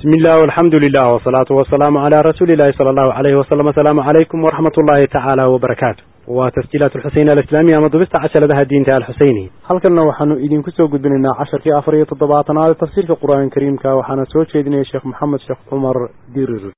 بسم الله والحمد لله والصلاة والسلام على رسول الله صلى الله عليه وسلم السلام عليكم ورحمة الله تعالى وبركاته وتسجيلات الحسين الإسلامية مضبست عشر لها الدين تعالى الحسيني هل كنا وحنو إذن كسو قد بننا عشر في أفرية الضباطنا هذا تفسير في القرآن الكريم كوحنا سوى شيدنا الشيخ محمد شيخ عمر دير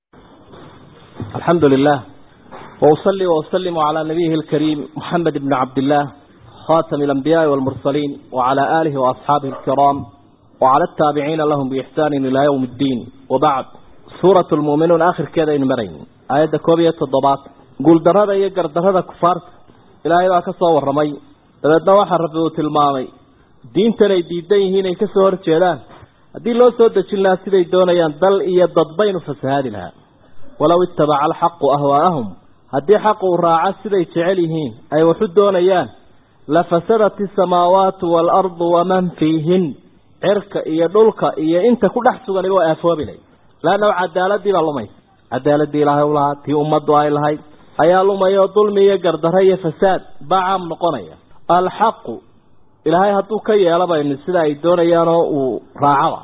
الحمد لله وأصلي وأسلم على نبيه الكريم محمد بن عبد الله خاتم الأنبياء والمرسلين وعلى آله وأصحابه الكرام وعلى التابعين لهم بإحسان إلى يوم الدين وبعد سورة المؤمنون آخر كذا مرين آيات كوبية الضباط قول درهدا يقر درهدا كفار إلهي بقى كسوا والرمي دبدنا واحد ربه تلمامي دين تني ديدين هنا كسوا ورجلان هذه لو سود جلنا سيدي دونيان دل إيا ضدبين فسهاد لها ولو اتبع الحق أهواءهم هذه حق راعة سيدي تعليهين أي وحد دونيان لفسدت السماوات والأرض ومن فيهن cirka iyo dhulka iyo inta ku dhex sugan waa aafoobilay laanna cadaaladii baa lumaysa cadaaladii ilaahay u lahaa tii ummaddu ay lahayd ayaa lumaya oo dulmi iyo gardarro iyo fasaad baa caam noqonaya alxaqu ilaahay hadduu ka yeelabayno sida ay doonayaanoo uu raacaba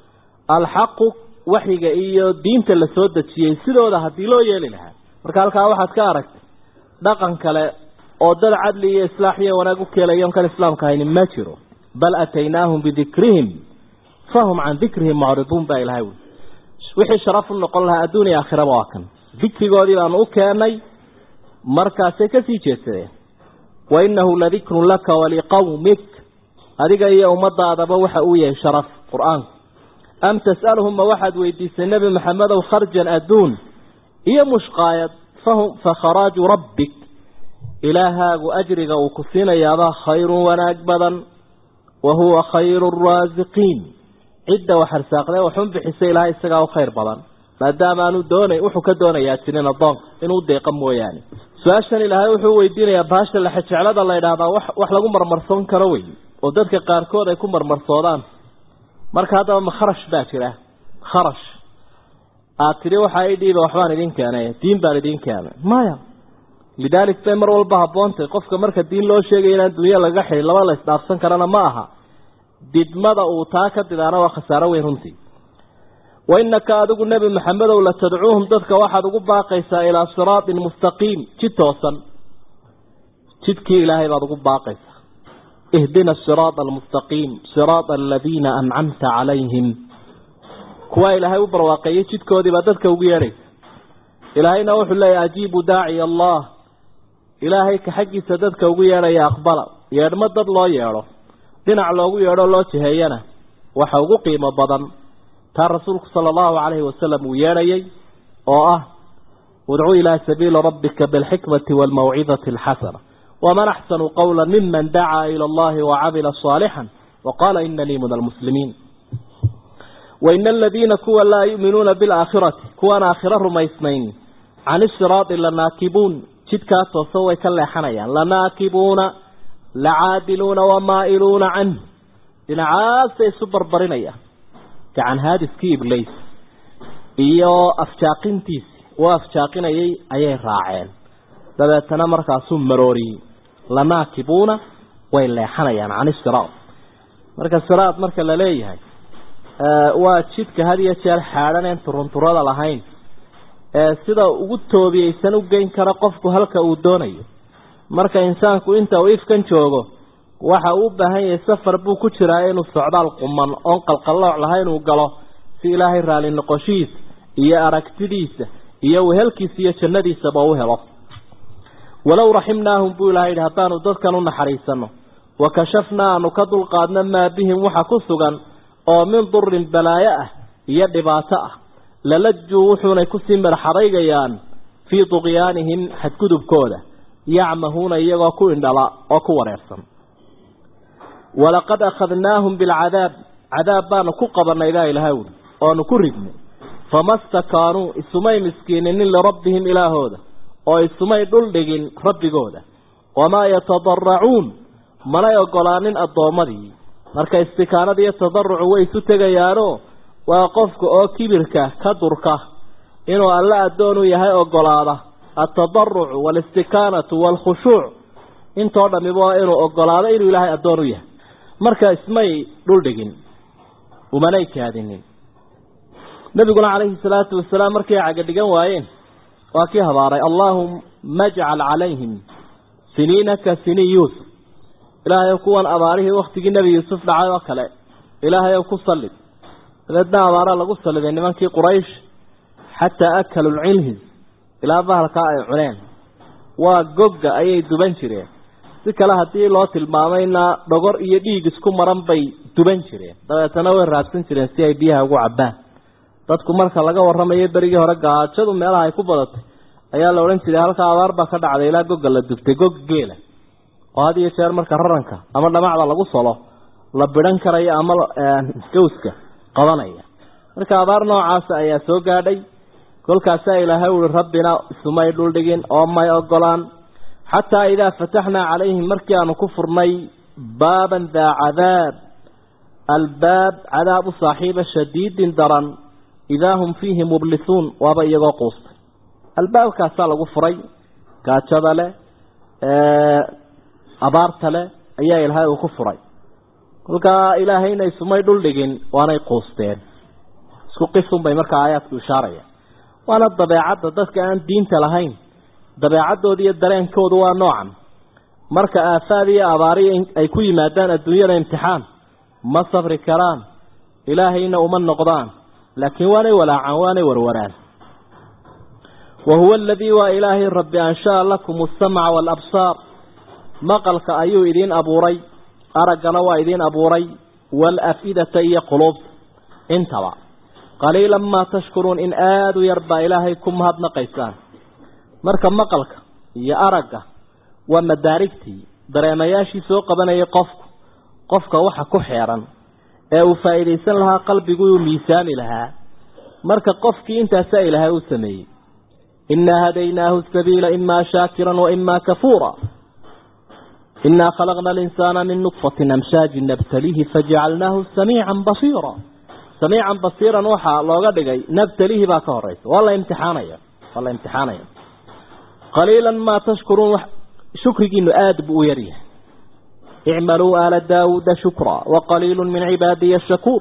alxaqu waxyiga iyo diinta la soo dejiyey sidooda haddii loo yeeli lahaa marka halkaa waxaad ka aragtay dhaqan kale oo dad cadli iyo islaax iyo wanaag u keelayon kan islaamka haynin ma jiro bal ataynaahum bidikrihim fahum can dikrihim mucriduun baa ilahay wi wixii sharaf u noqon lahaa adduun iyo aakhiraba waa kan dikrigoodii baanu u keenay markaasay kasii jeedsadeen wa inahu ladikrun laka waliqawmik adiga iyo ummadaadaba waxa uu yahay sharaf qur-aanku am tas'aluhum ma waxaad weydiisay nebi maxamedow kharjan adduun iyo mushqaayad fahum fakharaaju rabbik ilaahaagu ajriga uu ku siinayaabaa khayrun wanaag badan wahuwa khayru raasiqiin cidda wax arsaaqdee waxun bixisa ilaahay isagaa u khayr badan maadaama aanu doonay wuxuu ka doonayaa jirin addoonka inuu deeqa mooyaane su-aashan ilaahay wuxuu weydiinayaa baasha lexejeclada la ydhaahdaa wax wax lagu marmarsoon karo wey oo dadka qaarkood ay ku marmarsoodaan marka haddaba ma kharash baa jira kharash aad tidhi waxaa i dhiiba waxbaan idin keenay diin baan idin keenay maya lidaalik bay mar walba haboontay qofka marka diin loo sheegay inaan dunya laga xidhin laba la isdhaafsan karana ma aha didmada uu taa ka didaana waa khasaaro weyn runtii wa innaka adigu nebi maxamedow la tadcuuhum dadka waxaad ugu baaqaysaa ilaa siraatin mustaqiim jid toosan jidkii ilaahay baad ugu baaqaysaa ihdina asiraata almustaqiim siraata aladiina ancamta calayhim kuwaa ilaahay u barwaaqeeyey jidkoodii baa dadka ugu yeedhaysa ilaahayna wuxuu leeyahy ajiibu daaciya allah ilaahay ka xaggiisa dadka ugu yeedhaya aqbala yeedhmo dad loo yeedho dhinac loogu yeedho loo jiheeyana waxa ugu qiimo badan taa rasuulku sala allahu calayhi wasalam uu yeedhayay oo ah udcu ilaa sabiili rabbika bilxikmati waalmawcidati alxasana waman axsanu qawla miman dacaa ila allahi wacamila saalixan waqaala inanii min almuslimiin waina aladiina kuwa laa yu'minuuna bilaakhirati kuwaan aakhiro rumaysnayn can isiraadi lanaakibuun jidkaa toosa way ka leexanayaan lanaakibuuna lacaadiluuna wamaa'iluuna canh dhinacaasay isu barbarinayaan gacan haadiskii iblays iyo afjaaqintiisi uu afjaaqinayay ayay raaceen dabeetana markaasuu marooriyey lanaakibuuna way leexanayaan can isiraad marka siraad marka la leeyahay waa jidka had iyo jeer xaadhaneen turunturada lahayn ee sida ugu toobiyeysan u geyn kara qofku halka uu doonayo marka insaanku inta uu ifkan joogo waxa uu u baahan yahay safar buu ku jiraa inuu socdaal quman oon qalqallooc lahayn uu galo si ilaahay raali noqoshihiisa iyo aragtidiisa iyo wehelkiisa iyo jannadiisaba u helo walow raximnaahum buu ilahay yidhi haddaanu dadkan u naxariisano wa kashafnaa aanu ka dulqaadno maa bihim waxa ku sugan oo min durin balaayo ah iyo dhibaato ah lalajuu wuxuunay kusii madaxadaygayaan fii duqyaanihim xadgudubkooda yacmahuuna iyagoo ku indhala oo ku wareersan walaqad akhadnaahum bilcadaab cadaab baanu ku qabanay baa ilahay wuli oanu ku ridnay fama stakaanuu isumay miskiininin lirabbihim ilaahooda oo isumay dhuldhigin rabbigooda wamaa yatadaracuun manay ogolaanin addoommadii marka istikaanada iyo tadarucu way isu tegayaanoo waa qofka oo kibirka ka durka inuu alle addoon u yahay ogolaada altadarucu waalistikaanatu waalkhushuuc intoo dhamiba waa inuu ogolaado inuu ilaahay addoon u yahay marka ismay dhuldhigin umanay kaadinin nabiguna calayhi salaatu wasalaam markay caga dhigan waayeen waa kii habaaray allaahumma ajcal calayhim siniina ka sini yuusuf ilaahay kuwan abaarihii waktigii nebi yuusuf dhacay oo kale ilaahay ku sallid dabeedna abaara lagu salliday nimankii quraysh xataa akalu lcilhis ilaa bahalkaa ay cuneen waa gogga ayay duban jireen si kale haddii loo tilmaamayna dhogor iyo dhiig isku maran bay duban jireen dabeetana way raadsan jireen si ay biyaha ugu cabbaan dadku marka laga warramayo berigii hore gaajadu meelaha ay ku badatay ayaa la odhan jiray halkaa abaar baa ka dhacday ilaa gogga la dubtay gog geela oo had iyo jeer marka raranka ama dhamacda lagu solo la bidhan karaya ama gawska qabanaya marka abaar noocaasa ayaa soo gaadhay kolkaasaa ilaahay uhi rabbina isumay dhuldhigin oo may ogolaan xataa idaa fataxnaa calayhim markii aanu ku furnay baaban daa cadaab albaab cadaab u saaxiiba shadiidin daran idaa hum fiihi mublisuun waaba iyagoo quustay albaabkaasaa lagu furay gaajada leh abaarta leh ayaa ilaahay uu ku furay kolkaa ilaahayna isumay dhuldhigin waanay quusteen isku qisun bay markaa aayaadku ishaaraya waana dabeecadda dadka aan diinta lahayn dabeecaddooda iyo dareenkoodu waa noocan marka aafaad iyo abaari ay ku yimaadaan adduunyada imtixaan ma sabri karaan ilaahayna uma noqdaan laakiin waanay walaacaan waanay warwaraan wa huwa aladii waa ilaahay rabbi anshaa lakum asamca waalabsaar maqalka ayuu idiin abuuray araggana waa idiin abuuray waalaf'idata iyo quluub intaba qaliilan maa tashkuruun in aada u yar baa ilaahay ku mahadnaqaysaan marka maqalka iyo aragga waa madaarigtii dareemayaashii soo qabanayay qofku qofka waxa ku xeeran ee uu faa'iidaysan lahaa qalbigu uu miisaami lahaa marka qofkii intaasaa ilaahay u sameeyey innaa hadaynaahu sabiila imaa shaakiran wa imaa kafuura innaa khalaqna alinsaana min nudfatin amshaajin nabtalihi fajacalnaahu samiican basiira samiican basiiran waxaa looga dhigay nabtalihi baa ka horeysa waa la imtixaanaya waa la imtixaanaya qaliilan maa tashkuruun shukrigiinu aada buu u yaryahay icmaluu aala daawuuda shukra waqaliilu min cibaadiya ashakuur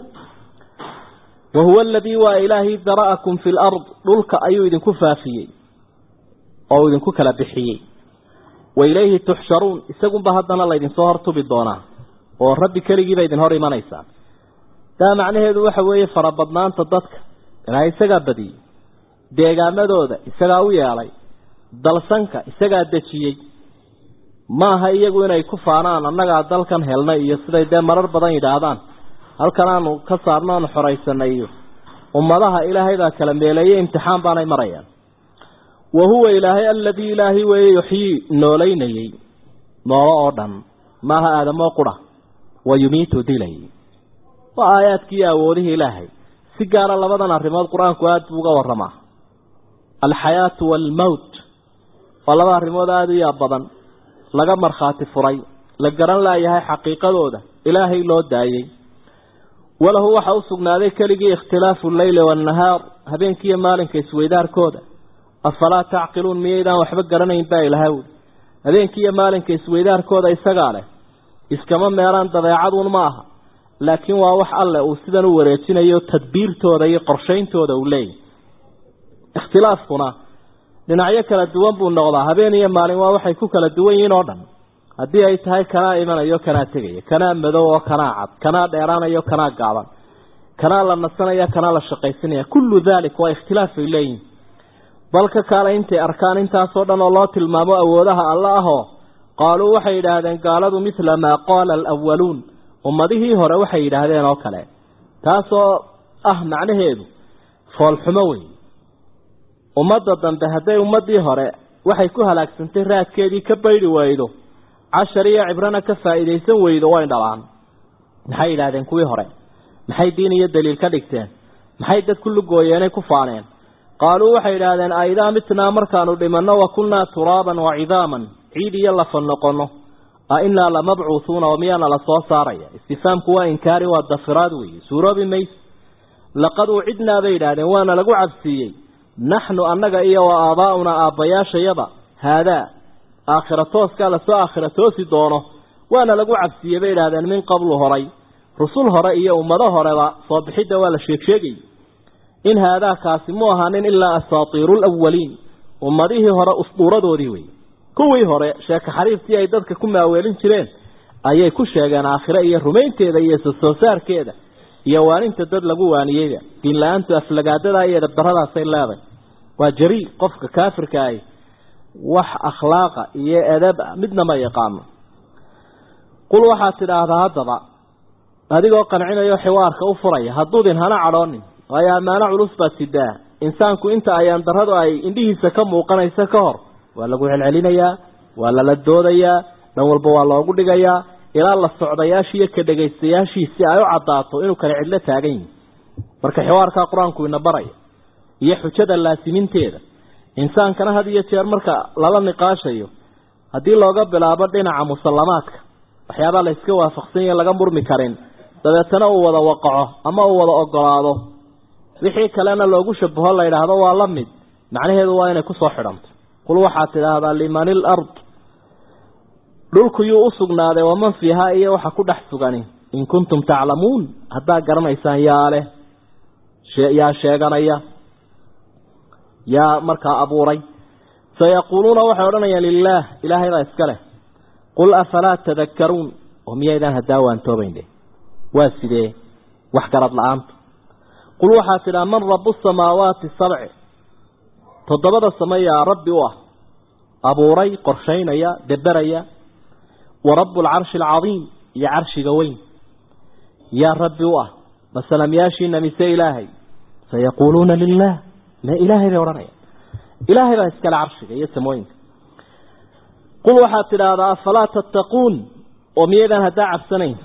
wahuwa aladii waa ilaahay dara'akum fi lard dhulka ayuu idinku faafiyey oo idinku kala bixiyey wa ilayhi tuxsharuun isagunba haddana laydinsoo hortubi doonaa oo rabbi keligiiba idin hor imanaysaa taa macnaheedu waxa weeye farabadnaanta dadka ilaahay isagaa badiyey deegaamadooda isagaa u yeelay dalsanka isagaa dejiyey maaha iyagu inay ku faanaan annagaa dalkan helnay iyo siday dee marar badan yidhaahdaan halkan aanu ka saarno aanu xoraysanay iyo ummadaha ilaahay baa kala meeleeyey imtixaan baanay marayaan wa huwa ilaahay aladii ilaahay weeye yuxyii noolaynayey noolo oo dhan maaha aadamoo qura wa yumiitu dilay waa aayaadkii iyo awoodihii ilaahay si gaara labadan arrimood qur-aanku aada buu uga warramaa alxayaatu waalmowt waa laba arrimood aada u yaab badan laga markhaati furay la garan laayahay xaqiiqadooda ilaahay loo daayey walahu waxa u sugnaaday keligii ikhtilaafu alleyli waannahaar habeenkiiyo maalinka isweydaarkooda afalaa tacqiluun miyaydaan waxba garanayn baa ilahay wuli habeenkiiyo maalinka isweydaarkooda isagaa leh iskama meelaan dabeecaduun ma aha laakiin waa wax alleh uu sidan u wareejinayo tadbiirtooda iyo qorshayntooda uu leeyahy ikhtilaafkuna dhinacyo kala duwan buu noqdaa habeen iyo maalin waa waxay ku kala duwan yihiin oo dhan haddii ay tahay kanaa imanayo kanaa tegaya kanaa madow oo kanaa cad kanaa dheeraanayo kanaa gaaban kanaa la nasanaya kanaa la shaqaysanaya kullu dalik waa ikhtilaaf ay leeyihin balka kaale intay arkaan intaasoo dhan oo loo tilmaamo awoodaha alla ahoo qaaluu waxay yidhaahdeen gaaladu mithla maa qaala alawaluun ummadihii hore waxay yidhaahdeen oo kale taasoo ah macnaheedu foolxumo wey ummadda dambe hadday ummaddii hore waxay ku halaagsantay raadkeedii ka baydhi waydo cashar iyo cibrana ka faa'iidaysan weydo way dhalaan maxay yidhaahdeen kuwii hore maxay diin iyo daliil ka dhigteen maxay dad ku lugooyeenay ku faaneen qaaluu waxay yidhaahdeen aidaa mitnaa markaanu dhimanno wa kunnaa turaaban wa cidaaman ciid iyo lafa noqonno a innaa lamabcuuhuuna oo miyaana la soo saaraya istifaamku waa inkaari waa dafiraad weeye suuroobi mayse laqad ucidnaa bay yidhaahdeen waana lagu cabsiiyey naxnu annaga iyo wa aabaa'unaa aabbayaashayaba haadaa aakhira tooskaa lasoo aakhira toosi doono waana lagu cabsiiyey bay idhahdeen min qablu horay rusul hore iyo ummado horeba soo bixidda waa la sheegsheegayy in haadaakaasi mu ahaanin ilaa asaatiiru lawaliin ummadihii hore usduuradoodii wey kuwii hore sheeko xariiftii ay dadka ku maaweelin jireen ayay ku sheegeen aakhire iyo rumaynteeda iyo sosoo saarkeeda iyo waaninta dad lagu waaniyeyda diin la-aantu aflagaadada iyo edabdaradaasay leeday waa jarii qofka kaafirka ahi wax akhlaaqa iyo edaba midna ma yaqaano qul waxaad tidhaahdaa haddaba adigoo qancinayo xiwaarka u furaya hadduudin hana cadhoonin waayo ammaano culus baad sidaa insaanku inta ayaan darradu ay indhihiisa ka muuqanaysa ka hor waa lagu celcelinayaa waa lala doodayaa dhan walba waa loogu dhigayaa ilaa la socdayaashii iyo ka dhegaystayaashiisi ay u caddaato inuu kale cidlo taagan yihi marka xiwaarkaa qur-aanku ina baraya iyo xujada laasiminteeda insaankana had iyo jeer marka lala niqaashayo haddii looga bilaabo dhinaca musallamaadka waxyaabaa la iska waafaqsanya laga murmi karin dabeetana uu wada waqaco ama uu wada ogolaado wixii kalena loogu shabaho la yidhaahdo waa la mid macnaheedu waa inay kusoo xidhanto qul waxaad tidhaahdaa liman il ard dhulku yuu u sugnaaday waman fiihaa iyo waxa ku dhex sugani in kuntum taclamuun haddaad garanaysaan yaa leh yaa sheeganaya yaa markaa abuuray sayaquuluuna waxay odhanayaan lilaah ilaahay baa iska leh qul afalaa tadakkaruun oo miyaydaan haddaa waantoobayn waa sidee wax garad la-aanta qul waxaad tidhaha man rabu samaawaati sabci toddobada same yaa rabbi u ah abuuray qorshaynaya deberaya wa rabu alcarshi alcadiim iyo carshiga weyn yaa rabbi u ah masalamyaashiina mise ilaahay sayaquuluuna lilah ma ilaahay bay odhanayaan ilaahay baa iskale carshiga iyo samooyinka qul waxaad tidhaahdaa afalaa tattaquun oo miyaydaan haddaa cabsanayn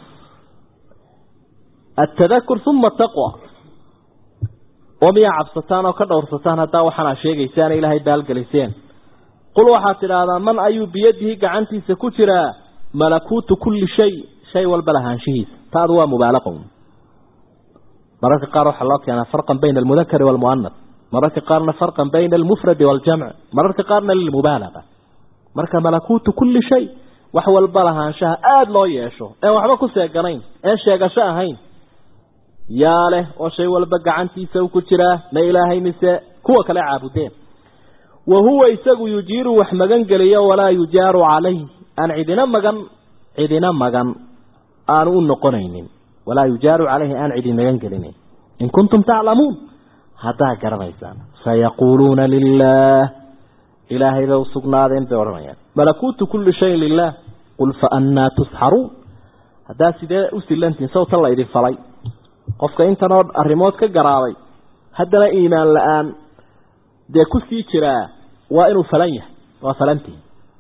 atadakur uma taqwa oo miyaa cabsataan oo ka dhowrsataan haddaa waxaana sheegaysaan ilaahay baalgeliseen qul waxaad tidhaahdaa man ayuu biyadihi gacantiisa ku jiraa malakuutu kulli shay shay walba lahaanshihiisa taadu waa mubaalaqo mararka qaar waxaa loo keenaa farqan bayna almudakari waalmu'anas mararka qaarna farqan bayna almufradi waaljamc mararka qaarna lilmubaalaqa marka malakuutu kulli shay wax walba lahaanshaha aada loo yeesho een waxba ku seeganayn een sheegasho ahayn yaa leh oo shay walba gacantiisa u ku jiraa ma ilaahay mise kuwa kale caabudeen wa huwa isagu yujiiru wax magan geliyo walaa yujaaru calayh aan cidina magan cidina magan aanu u noqonaynin walaa yujaaru calayhi aan cidi magan gelinin in kuntum taclamuun haddaa garanaysaan sayaquuluuna lilah ilaahay bay usugnaadeen bay odhanayaan malakuutu kulli shayin lilah qul fa annaa tusxaruun haddaa sidee u silantihin sawta la idin falay qofka intanoo arrimood ka garaabay haddana iimaan la-aan dee ku sii jiraa waa inuu falan yahay waa falantihi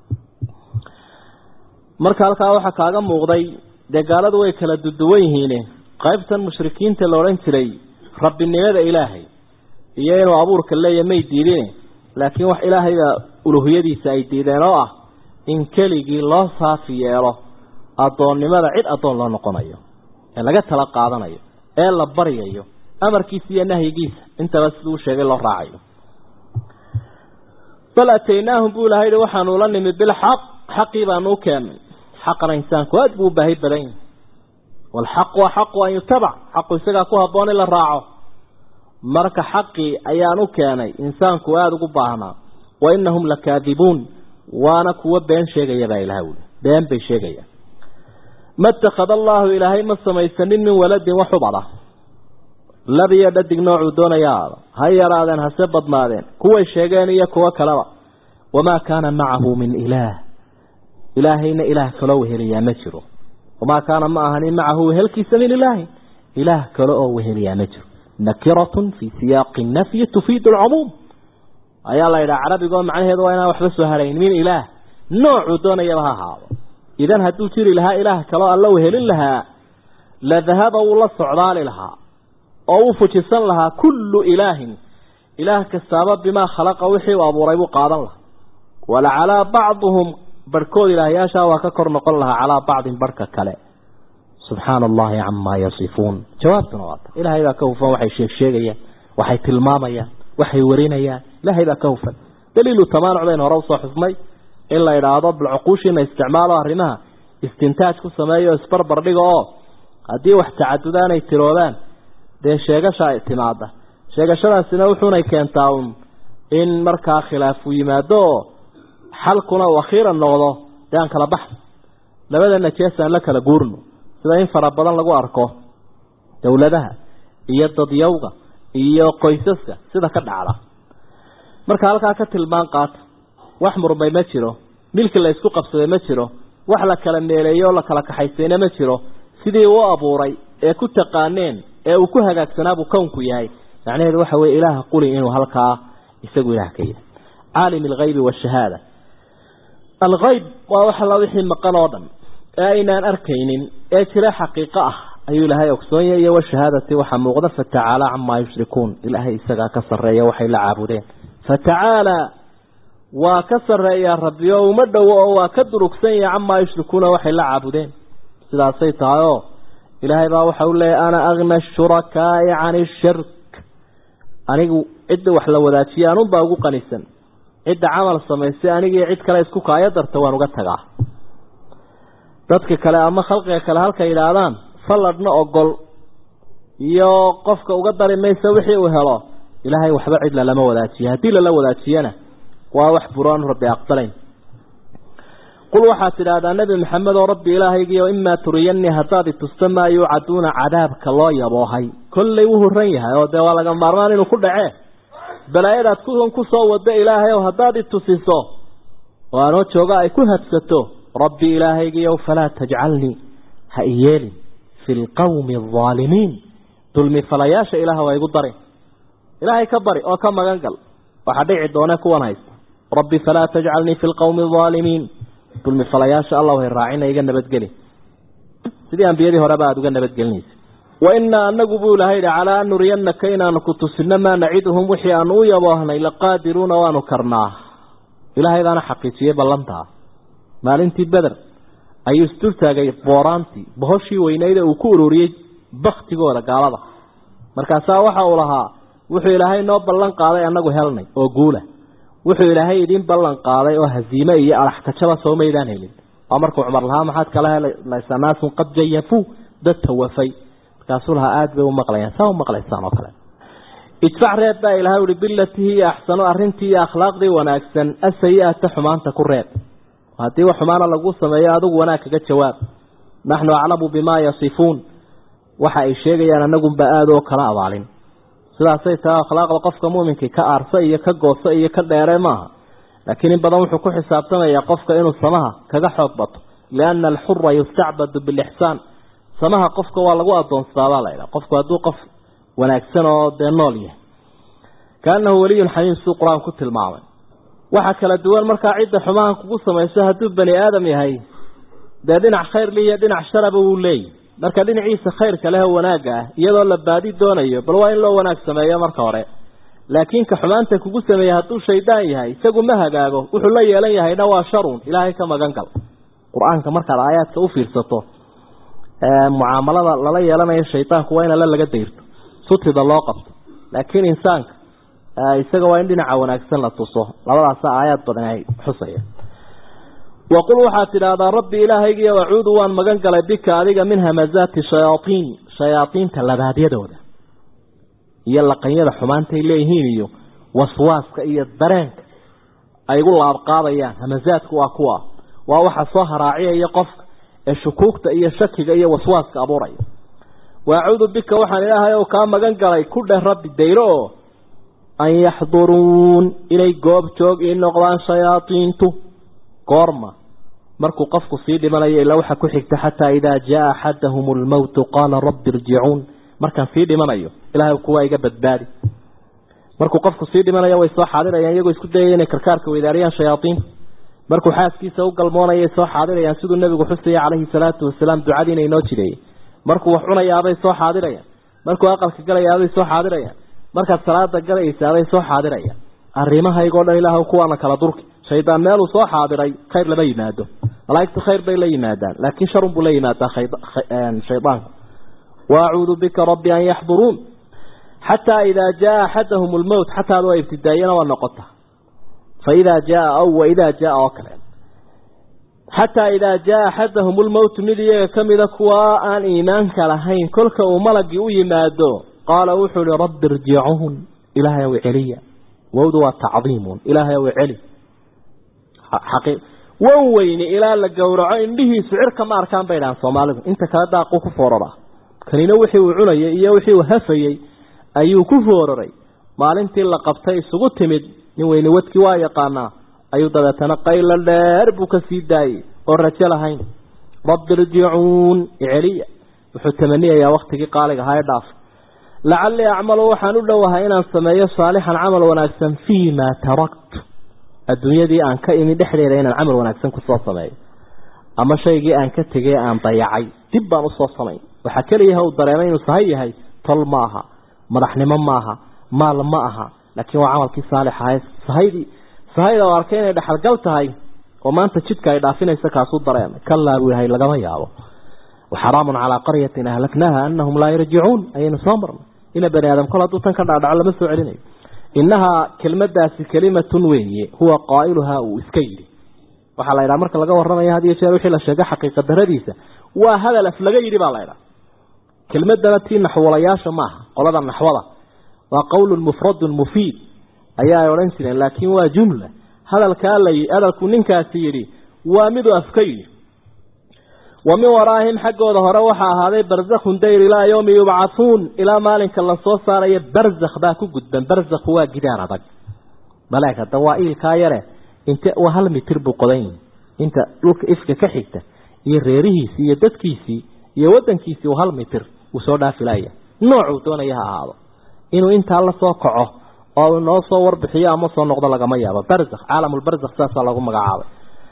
marka halkaa waxaa kaaga muuqday dee gaaladu way kala duduwan yihiine qaybtan mushrikiinta la odhan jiray rabbinimada ilaahay iyo inuu abuurka leeya may diidine laakiin wax ilaahaybaa uluhiyadiisa ay diideen oo ah in keligii loo saafi yeelo addoonnimada cid addoon loo noqonayo ee laga tala qaadanayo ee la baryayo amarkiisa iyo nahyigiisa intaba siduu sheegay loo raacayo bal ataynaahum buu ilahay yihi waxaanu la nimid bilxaq xaqii baanu u keennay xaqana insaanku aada buu u baahi badan yahay waalxaqu axaqu an yutabac xaqu isagaa ku habboon in la raaco marka xaqii ayaan u keenay insaanku aada ugu baahnaa wa inahum lakaadibuun waana kuwo been sheegaya baa ilaha wuli been bay sheegayaan ma itakhada allaahu ilaahay ma samaysanin min waladin wax ubada labiyo dhadig noocuu doonayaa ha yaraadeen hase badnaadeen kuway sheegeen iyo kuwo kaleba wamaa kaana macahu min ilaah ilaahayna ilaah kaloo weheliyaa ma jiro wamaa kaana ma ahanin macahu wehelkiisa min ilaahin ilaah kale oo weheliyaa ma jiro nakiratun fii siyaaqi nafyi tufiidu alcumuum ayaa la yidhaha carabigoo macnaheedu waa inaan waxba soo harayn min ilaah noocuu doonayaba ha ahaado idan hadduu jiri lahaa ilaah kaloo alla wehelin lahaa la dahaba wuu la socdaali lahaa oo uu fujisan lahaa kullu ilaahin ilaah kastaaba bimaa khalaqa wixii uu abuuray buu qaadan lahaa wala calaa bacduhum barhkood ilaahyaashaa waa ka kor noqon lahaa calaa bacdin barhka kale subxaana allahi camaa yasifuun jawaabtuna waata ilaahay baa ka hufan waxay sheeg sheegayaan waxay tilmaamayaan waxay warinayaan ilaahay baa ka hufan daliilu tamaanuc baynu hore usoo xusnay in la idhaahdo bal cuquushiina isticmaalo arrimaha istintaaj ku sameeyo isbarbar dhiga oo haddii wax tacadudaanay tiroodaan dee sheegasha timaada sheegashadaasina wuxuunay keentaa un in markaa khilaafu yimaado oo xalkuna uu akhiiran noqdo dee aan kala baxno labada najees aan la kala guurno sida in fara badan lagu arko dowladaha iyo dadyawga iyo qoysaska sida ka dhacda marka halkaa ka tilmaan qaata wax murmay ma jiro milki la isku qabsaday ma jiro wax la kala meeleeyo oo la kala kaxaysayna ma jiro sidii uu abuuray ee ku taqaaneen ee uu ku hagaagsanaabu kownku yahay macnaheedu waxa weye ilaaha quli inuu halkaa isagu ilaah ka yahay caalim alghaybi waashahaada alghayb waa wax alla wixii maqan oo dhan ee aynaan arkaynin ee jira xaqiiqo ah ayuu ilaahay ogsoonyahy iyo washahaadati waxaa muuqda fatacaala camaa yushrikuun ilaahay isagaa ka sarreeya waxay la caabudeen fatacaala waa ka sarreeyaa rabbi oo uma dhowo oo waa ka durugsan yahay camaa yushrikuuna waxay la caabudeen sidaasay tahay oo ilaahay baa waxa u leeyahy ana agna ashurakaai cani shirk anigu cidda wax la wadaajiya anunbaa ugu qanisan cidda camal samaysay anigii cid kale isku kaayo darta waan uga tagaa dadka kale ama khalqiga kale halkay yidhaahdaan falladhna ogol iyo qofka uga dari maysa wixii uu helo ilaahay waxba cid lalama wadaajiya haddii lala wadaajiyana waa wax buroon rabbi aqbalayn qul waxaad tidhaahdaa nebi maxamed oo rabbi ilaahaygiio imaa turiyanii haddaad itusta maa yuucaduuna cadaabka loo yaboohay kollay wuu horan yahay oo dee waa laga maarmaan inuu ku dhacee balaayadaad kuwan ku soo wado ilaahay oo haddaad itusiso oo anoo jooga ay ku habsato rabbi ilaahaygiiow falaa tajcalnii ha iyeelin fi lqawmi aldaalimiin dulmi falayaasha ilaah waa igu darin ilaahay ka bari oo ka magan gal waxaa dhici doone kuwan haysta rabbi falaa tajcalnii fi lqawmi aldaalimiin dulmi falayaasha allah hay raacina iga nabadgeli sidii ambiyadii horeba aada uga nabadgelinaysa wa inaa anagu buu ilahay yihi calaa an nuriyanaka inaanu ku tusino maa naciduhum wixii aanu u yaboohnay laqaadiruuna waanu karnaa ilaahaydaana xaqiijiyey ballantaa maalintii beder ayuu isdultaagay booraantii bohoshii weynayda uu ku ururiyey baktigooda gaalada markaasaa waxa uu lahaa wuxuu ilaahay noo ballan qaaday annagu helnay oo guula wuxuu ilaahay idiin ballan qaaday oo haziime iyo alaxkajaba soo maydaan helin waa markuu cumar lahaa maxaad kala helaysaa naasun qad jayafuu dad tawafay markaasuu lahaa aada bay u maqlayaan saa u maqlaysaan oo kale idfac reeb baa ilahay uhi bilatihi iyo axsano arrintii iyo akhlaaqdii wanaagsan asayi-ata xumaanta ku reeb haddii wax xumaana lagu sameeyo adigu wanaag kaga jawaab naxnu aclamu bimaa yasifuun waxa ay sheegayaan anagunba aada oo kala abaalin sidaasay tahay akhlaaqda qofka muuminkii ka aarsa iyo ka goosa iyo ka dheere maaha laakiin in badan wuxuu ku xisaabtamayaa qofka inuu samaha kaga xoog bato liana alxura yustacbadu bilixsaan samaha qofka waa lagu adoonsadaa la ydhaha qofku hadduu qof wanaagsan oo dee nool yahay kaanahu weliyun xamiim siduu qur-aan ku tilmaamay waxaa kala duwan markaa cidda xumahan kugu samayso hadduu bani aadam yahay dee dhinac khayr liiyo dhinac sharaba wuu leeyahy marka dhinaciisa khayrka leh oo wanaagga ah iyadoo la baadi doonayo bal waa in loo wanaag sameeyo marka hore laakiin ka xumaanta kugu sameeyey hadduu shaydaan yahay isagu ma hagaago wuxuu la yeelan yahayna waa sharun ilaahay ka magan gal qur-aanka markaad aayaadka u fiirsato mucaamalada lala yeelanayo shaydaanku waa in alla laga dayrto sutida loo qabto laakiin insaanka isaga waa in dhinaca wanaagsan la tuso labadaasa aayaad badan ay xusaya waqul waxaad tidhaahdaa rabbi ilaahaygiiyo acuudu waan magan galay bika adiga min hamazaati shayaaiin shayaaiinta labaadyadooda iyo laqanyada xumaantay leeyihiin iyo waswaaska iyo dareenka ay igu laabqaadayaan hamazaadku waa kuwa waa waxa soo haraaciyaya qofka ee shukuugta iyo shakiga iyo waswaaska abuuraya waacuudu bika waxaan ilaahay ow kaa magan galay ku dheh rabbi dayro oo an yaxduruun inay goob joog ii noqdaan shayaaiintu goorma markuu qofku sii dhimanayo ilaa waxaa ku xigta xataa idaa jaa axadahum lmowtu qaala rabbi irjicuun markaan sii dhimanayo ilahay kuwaa iga badbaadi markuu qofku sii dhimanayo way soo xaadirayaan iyagoo isku dayaya inay karkaarka weydaariyaan shayaaiinta markuu xaaskiisa u galmoonayay soo xaadirayaan siduu nebigu xusaya calayhi salaatu wasalaam ducadiina inoo jireeyey markuu wax cunayaabay soo xaadirayaan markuu aqalka galayaabay soo xaadirayaan markaad salaada galaysaabay soo xaadirayaan arrimahaygoo dhan ilaah kuwaana kala durki shaydaan meeluu soo xaadiray khayr lama yimaado malaaigtu khayr bay la yimaadaan laakiin sharun buu la yimaadaa shaydaanku waacuudu bika rabbi an yaxduruun xataa idaa jaa axadahum lmowt xataada waa ibtidaayana waa noqota fa idaa jaa aw waidaa jaa oo kale xataa idaa jaa axadahum lmowtu mid iyaga kamida kuwa aan iimaanka lahayn kolka uu malagii u yimaado qaala wuxuu ihi rabbi irjicuun ilaahay ow celiya wowdu waa tacdiimun ilaahay ow celi wan weyne ilaa la gowraco indhihiisu cirka ma arkaan bay dhahaan soomaalidu inta kale daaquu ku foorara kanina wixii uu cunayay iyo wixii uu hafayey ayuu ku fooraray maalintii la qabtay isugu timid nin weyne wadkii waa yaqaanaa ayuu dabeetana qaylo dheer buu ka sii daayey oo rajo lahayn rabbi irjicuun iceliya wuxuu tamaniyayaa waktigii qaaliga ahaa ee dhaaf lacallii acmalu waxaan u dhowahay inaan sameeyo saalixan camal wanaagsan fii maa tarakt adduunyadii aan ka imi dhexdeeda inaan camal wanaagsan kusoo sameeyo ama shaygii aan ka tegey aan dayacay dib baan usoo samayn waxaa keliyaha uu dareemay inuu sahay yahay tol ma aha madaxnimo maaha maal ma aha laakiin waa camalkii saalix ahay sahaydii sahayda oo arkay inay dhexalgal tahay oo maanta jidka ay dhaafinaysa kaasuu dareemay kalaa buu yahay lagama yaabo waxaraamun calaa qaryatin ahlaknaaha anahum laa yarjicuun ayaynu soo marnay ina bani aadam kol hadduu tan ka dhacdhaco lama soo celinayo innahaa kelmadaasi kelimatun weeye huwa qaa'iluhaa uu iska yidhi waxaa la ydhaha marka laga warramaya had iyo jeer wixii la sheegay xaqiiqa daradiisa waa hadal af laga yidhi baa la ydhaha kelmadana tii naxwalayaasha maaha qolada naxwada waa qowlun mufradun mufiid ayaa ay odhan jireen laakiin waa jumla hadalkaa la hadalku ninkaasi yidhi waa miduu afka yidhi wa min waraahim xaggooda hore waxaa ahaaday barzakhun dayr ilaa yowmi yubcathuun ilaa maalinka lasoo saarayo barzakh baa ku gudban barzakhu waa gidaan adag maleeg hadda waa iilkaa yare inte waa hal mitir buu qodan yihi inta dhulka ifka ka xigta iyo reerihiisii iyo dadkiisii iyo wadankiisii uu hal mitir uu soo dhaafilaya noocuu doonaya ha ahaado inuu intaa la soo kaco oo noo soo warbixiyo ama soo noqdo lagama yaabo barzakh caalamulbarzakh saasaa lagu magacaabay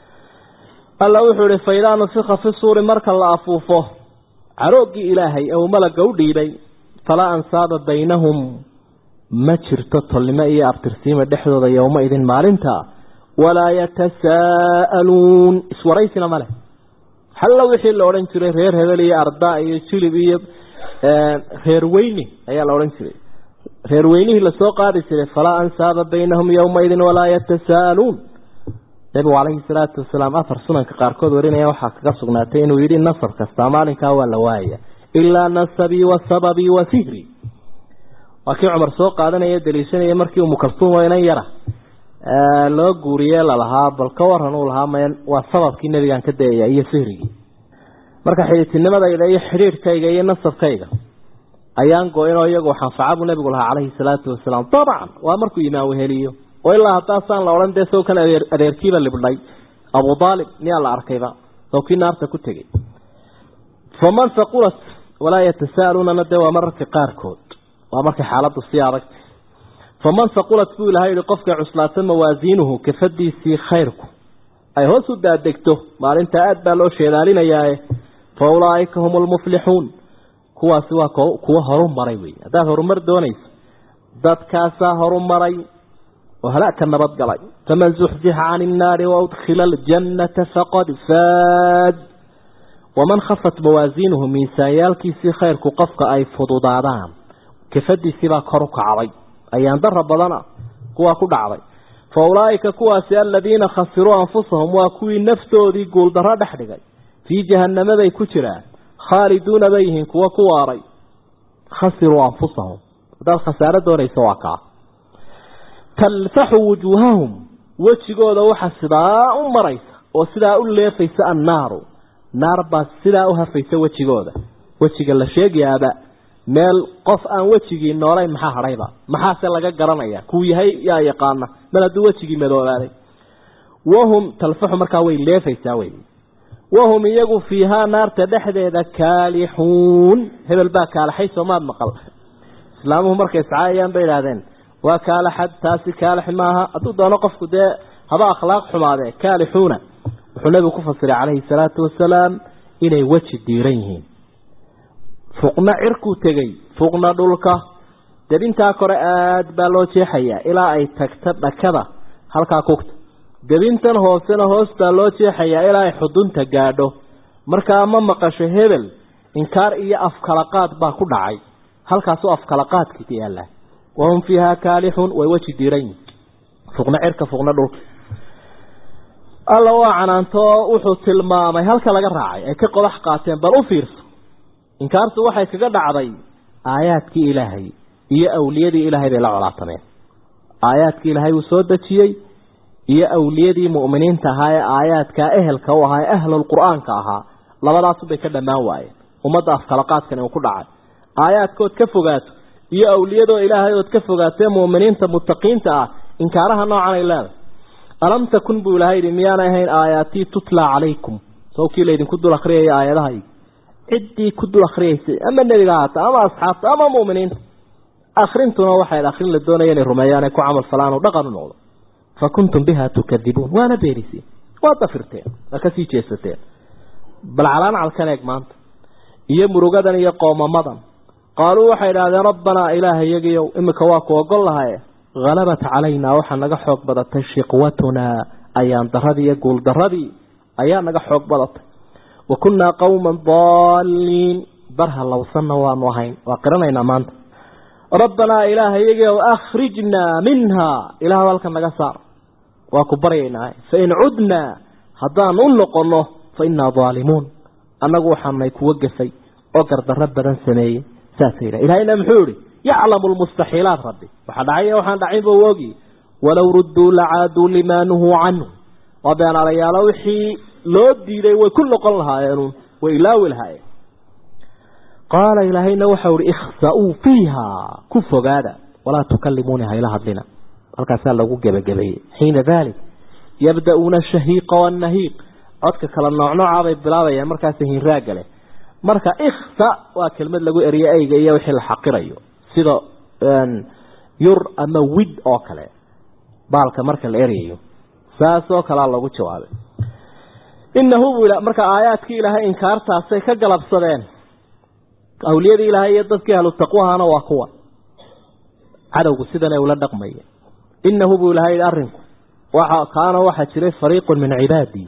alla wuxuu ihi faidaa nufika fi suuri marka la afuufo carooggii ilaahay ee uu malaga u dhiibay falaa ansaaba baynahum ma jirto tolnimo iyo abtirsiima dhexdooda yowma idin maalinta walaa yatasaa'aluun iswaraysina ma leh halla wixii la odhan jiray reer hebel iyo arda iyo jilib iyo reer weyni ayaa la odhan jiray reer weynihii lasoo qaadi jiray falaa ansaaba baynahum yowmaidin walaa yatasaa'aluun nabigu calayhi salaatu wasalaam afar sunanka qaarkood warinaya waxaa kaga sugnaatay inuu yidhi nasab kastaa maalinkaa waa la waayaya ilaa nasabii wa sababii wa sihri waa kii cumar soo qaadanaya daliishanaya markii umukalsuumo inan yara loo guuriye lalahaa bal ka waran uu lahaa m waa sababkii nebigaan ka dayaya iyo sihrigii marka xidhiidtinimadayda iyo xidhiidhkayga iyo nasabkayga ayaan go-inoo iyagu xanfaca buu nebigu lahaa calayhi salaatu wasalaam dabcan waa markuu imaan weheliyo oo ilaa haddaasaan la odhan dee sow kan adeer adeerkiiba libdhay abu aalib miyaa la arkayba sow kii naarta ku tegey faman haqulat walaa yatasaaluunana dee waa mararka qaarkood waa markay xaaladdu sii adagta faman haqulat buu ilahay yihi qofkay cuslaata mawaasiinuhu kafadiisii khayrku ay hoos u daadegto maalinta aad baa loo sheedaalinayaae fa ulaaika hum lmuflixuun kuwaasi waa kuwo horu maray wey haddaad horumar doonayso dadkaasaa horu maray oo halaagka nabadgalay faman zuxzixa cani innaari waudkhila aljannata faqad faad waman khafat mawaasiinuhu miisaanyaalkiisii khayrku qofka ay fududaadaan kafadiisiibaa kor u kacday ayaan dara badana kuwaa ku dhacday fa ulaaika kuwaasi aladiina khasiruu anfusahum waa kuwii naftoodii guuldarro dhex dhigay fii jahannamaday ku jiraan khaaliduuna bay yihiin kuwo ku waaray khasiruu anfusahum haddaad khasaaro doonayso waa kaa talfaxu wujuuhahum wejigooda waxa sidaa u maraysa oo sidaa u leefaysa annaaru naar baa sidaa u hafaysa wejigooda wejiga la sheegayaaba meel qof aan wejigii noolayn maxaa hadhayba maxaase laga garanaya kuu yahay yaa yaqaana mal hadduu wejigii madoobaaday wahum talfaxu markaa way leefaysaa wey wahum iyagu fiihaa naarta dhexdeeda kaalixuun hebel baa kaalaxay soomaad maqal islaamuhu markay iscaayayaan bay idhaahdeen waa kaalaxad taasi kaalix maaha hadduu doono qofku dee haba akhlaaq xumaadee kaalixuuna wuxuu nebigu ku fasiray calayhi salaatu wasalaam inay weji diiran yihiin fuqna cirkuu tegey fuqna dhulka debintaa kore aada baa loo jeexayaa ilaa ay tagto dhakada halkaa kugta debintan hoosena hoos baa loo jeexayaa ilaa ay xudunta gaadho markaa ma maqasho hebel inkaar iyo afkalaqaad baa ku dhacay halkaasuu afkalaqaadkiisa yaallaa wahum fiihaa kaalixuun way weji diiran yihin fuqna cirka fuqna dhulka alla waa canaanto wuxuu tilmaamay halka laga raacay ay ka qodax qaateen bal u fiirso inkaartu waxay kaga dhacday aayaadkii ilaahay iyo awliyadii ilaahay bay la colaatameen aayaadkii ilaahay uu soo dejiyey iyo awliyadii mu'miniinta ahaa ee aayaadkaa ehelka u ahaa ee ahlulqur'aanka ahaa labadaasubay ka dhammaan waayeen ummadda afkalaqaadkani uu ku dhacay aayaadkood ka fogaato iyo awliyadoo ilaahay ood ka fogaatee mu'miniinta muttaqiinta ah inkaaraha noocan ay leedahay alam takun buu ilahay yidhi miyaanay ahayn aayaatii tutlaa calaykum sawkii laydinku dul akriyaya aayadahaygi ciddii ku dul akriyaysay ama nebiga haata ama asxaabta ama mu'miniinta akrintuna waxay akrin la doonaya inay rumeeyaan ee ku camal falaan oo dhaqan u noqdo fa kuntum biha tukadibuun waana beeniseen waa dafirteen waa kasii jeesateen bal calaamcalkan eeg maanta iyo murugadan iyo qoomamadan qaaluu waxay idhahdeen rabbanaa ilaaha iyagiyow imika waa ku ogol lahaye halabat calaynaa waxaa naga xoog badatay shiqwatunaa ayaan daradii iyo guul daradii ayaa naga xoog badatay wa kunnaa qowman daaliin barha lowsanna waanu ahayn waa qiranaynaa maanta rabbanaa ilaaha iyagiyow akhrijnaa minhaa ilaah halka naga saar waa ku baryaynaa fain cudnaa haddaan u noqonno fa innaa daalimuun annagu waxaanay kuwa gafay oo gardarro badan sameeyey saasa yidha ilahayna muxuu yihi yaclamu lmustaxiilaat rabbi waxaa dhacay waxaan dhacaynba u ogi walow rudduu lacaaduu limaa nuhuu canhu waa beenaalayaalo wixii loo diiday way ku noqon lahaayeenuun way ilaawi lahaayeen qaala ilaahayna waxau ihi ikhsa-uu fiiha ku fogaada walaa tukalimuuni hayla hadlina halkaasaa lagu gebagabeeyey xiina dalik yabda-uuna shahiiqa wanahiiq codka kala noocnoocaa bay bilaabayaan markaas hinraagale marka ikhsa waa kelmad lagu eriyo eyga iyo wixii la xaqirayo sida yur ama wid oo kale baalka marka la eryayo saas oo kalea lagu jawaabay inahu buu marka aayaadkii ilaahay inkaartaasay ka galabsadeen awliyadii ilaahay iyo dadkii ahlu taqwahana waa kuwa cadowgu sidana ula dhaqmaya inahu buu ilahay arrinku waxa kaana waxaa jiray fariiqun min cibaadii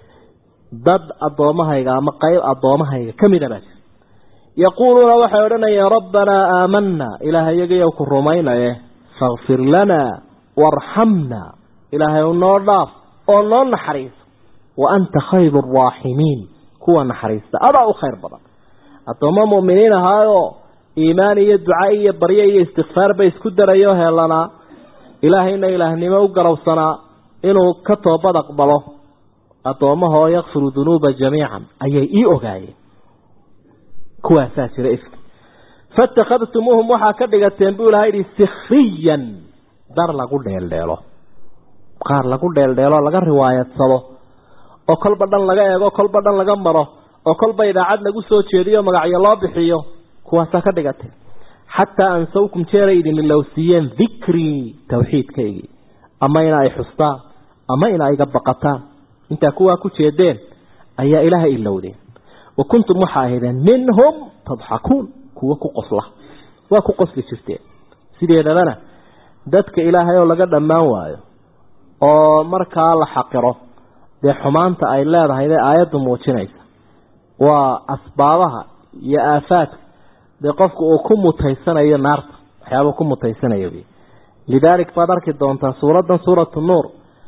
dad addoommahayga ama qayb addoommahayga ka mida baa jira yaquuluuna waxay odhanayeen rabbanaa aamanaa ilaahay yagayow ku rumaynaye fakfir lanaa waarxamnaa ilaahay u noo dhaaf oo noo naxariiso wa anta khayru araaximiin kuwa naxariista adaa u khayr badan addoommo mu'miniin ahaayoo iimaan iyo duca iyo baryo iyo istikfaar bay isku darayoo heelanaa ilaahayna ilaahnimo u garowsanaa inuu ka toobad aqbalo addoommahoo yakfiru dunuuba jamiican ayay ii ogaayeen kuwaasaa jira ifka fatakhadtumuuhum waxaa ka dhigateen buu ilahay yihi sikhriyan dar lagu dheeldheelo qaar lagu dheeldheelo laga riwaayadsado oo kolba dhan laga eego kolba dhan laga maro oo kolba idaacad lagu soo jeediyo magacyo loo bixiyo kuwaasaa ka dhigateen xataa ansawkum jeeray idin ilowsiiyeen dikrii tawxiidkaygii ama ina ay xustaan ama ina iga baqataan intaa kuwaa ku jeedeen ayaa ilaaha ilowdeen wa kuntum waxaa ahaydeen minhum tadxakuun kuwa ku qosla waa ku qosli jirteen sideedabana dadka ilaahay oo laga dhammaan waayo oo markaa la xaqiro dee xumaanta ay leedahay dee aayaddu muujinaysa waa asbaabaha iyo aafaadka dee qofku uu ku mutaysanayo naarta waxyaabuu ku mutaysanayo wy lidaalik baad arki doontaa suuraddan suuratu nuur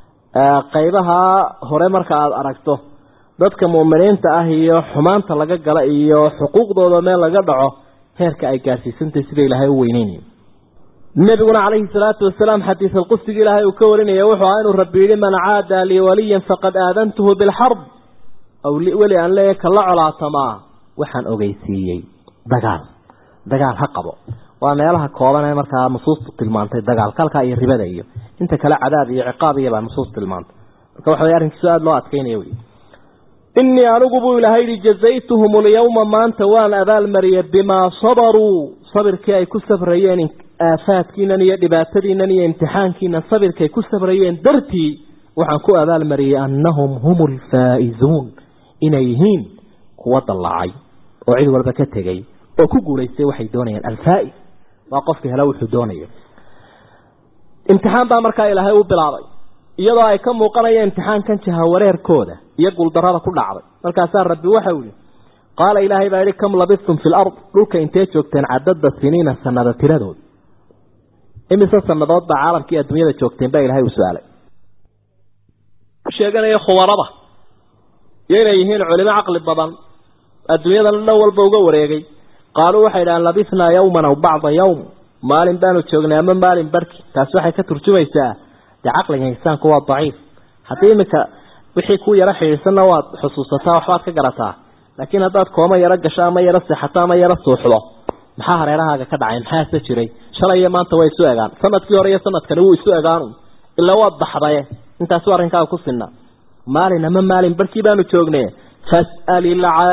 qaybaha hore marka aada aragto dadka mu'miniinta ah iyo xumaanta laga gala iyo xuquuqdooda meel laga dhaco heerka ay gaarsiisantahay sida ilaahay u weyneynaya nabiguna calayhi salaatu wasalaam xadiis alqudsiga ilaahay uu ka warinaya wuxuu ahaa inuu rabbi yihi man caada lii waliyan faqad aadantuhu bilxarb aw weli aan leeyahay kala colaatamaa waxaan ogeysiiyey dagaal dagaal ha qabo waa meelaha kooban ee markaa nusuustu tilmaantay dagaalka halkaa iyo ribada iyo inta kale cadaab iyo ciqaab iyobaa nusuus tilmaantay marka waxa way arrinkiisu aada loo adkeynaya wey innii anigu buu ilahay yihi jazaytuhum alyawma maanta waan abaalmariyay bimaa sabaruu sabirkii ay ku sabrayeen aafaadkiinan iyo dhibaatadiinan iyo imtixaankiinan sabirkay ku sabrayeen dartii waxaan ku abaalmariyey annahum hum alfaa'izuun inay yihiin kuwa dallacay oo cid walba ka tegay oo ku guulaystay waxay doonayaan alfaa'is waa qofka hela wuxuu doonayo imtixaan baa markaa ilaahay u bilaabay iyadoo ay ka muuqanaya imtixaankan jahawareerkooda iyo guuldarrada ku dhacday markaasaa rabbi waxau yihi qaala ilaahay baa yihi kam labistum fi lard dhulka intee joogteen cadada siniina sanada tiradood imise sanadood baa caalamkii adduunyada joogteen baa ilahay uu su-aalay sheeganaya khubarada iyo inay yihiin culimo caqli badan adduunyadana dhan walba uga wareegay qaaluu waxay idhahaan labisnaa yawman aw bacda yawm maalin baanu joognay ama maalin barhki taasi waxay ka turjumaysaa dee caqliga insaanku waa daciif haddii iminka wixii ku yaro xidhiidsanna waad xusuusataa waxbaad ka garataa laakiin haddaad kooma yaro gasho ama yaro seexato ama yaro suuxdo maxaa hareerahaaga ka dhacay maxaase jiray shalay iyo maanta way isu egaan sanadkii hore iyo sanadkani wuu isu egaanu ilaa waad baxdaye intaasi arrinkaaga ku sinna maalin ama maalin barkii baanu joognay fas'al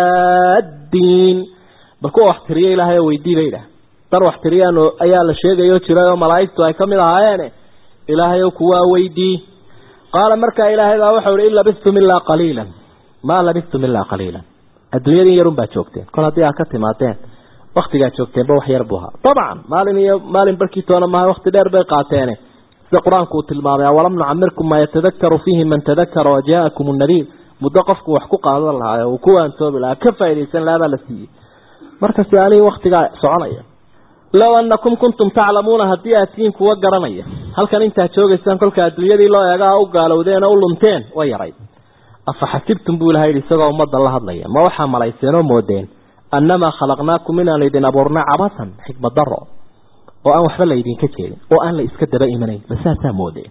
ilcaaddiin bal kuwa wax tiriya ilaahay oo weydii bay idhaah dar wax tiriyaan ayaa la sheegayo jiray oo malaa'igtu ay ka mid ahaayeene ilaahay oo kuwaa weydii qaala markaa ilaahay baa waxau ihi in labistum ilaa qaliilan maa labistum ilaa qaliilan adduunyadin yarun baa joogteen kol haddii aad ka timaadeen waktigaa joogteenba wax yar buu ahaa dabcan maalin iyo maalin barkii toona maaha wakti dheer bay qaateene sida qur-aanku uu tilmaamay awalam nucamirkum maa yatadakaru fiihi man tadakara wajaakum nadiir muddo qofku wax ku qaadan lahaa uu ku waantoobi lahaa ka faaidaysan lahaa baa la siiyey marka si anigi waktigaa soconaya low anakum kuntum taclamuuna haddii aad tihiin kuwa garanaya halkan intaad joogaysaan kolka adduunyadii loo eegaa u gaalowdeen oo u lunteen way yarayd afa xasibtum buu ilaha yidhi isagoo ummadda la hadlaya ma waxaa malayseen oo moodeen annamaa khalaqnaakum inaan idin abuurnay cabasan xikmad daro oo aan waxba laydinka jeedin oo aan la iska daba imanayn ma saasaa moodeen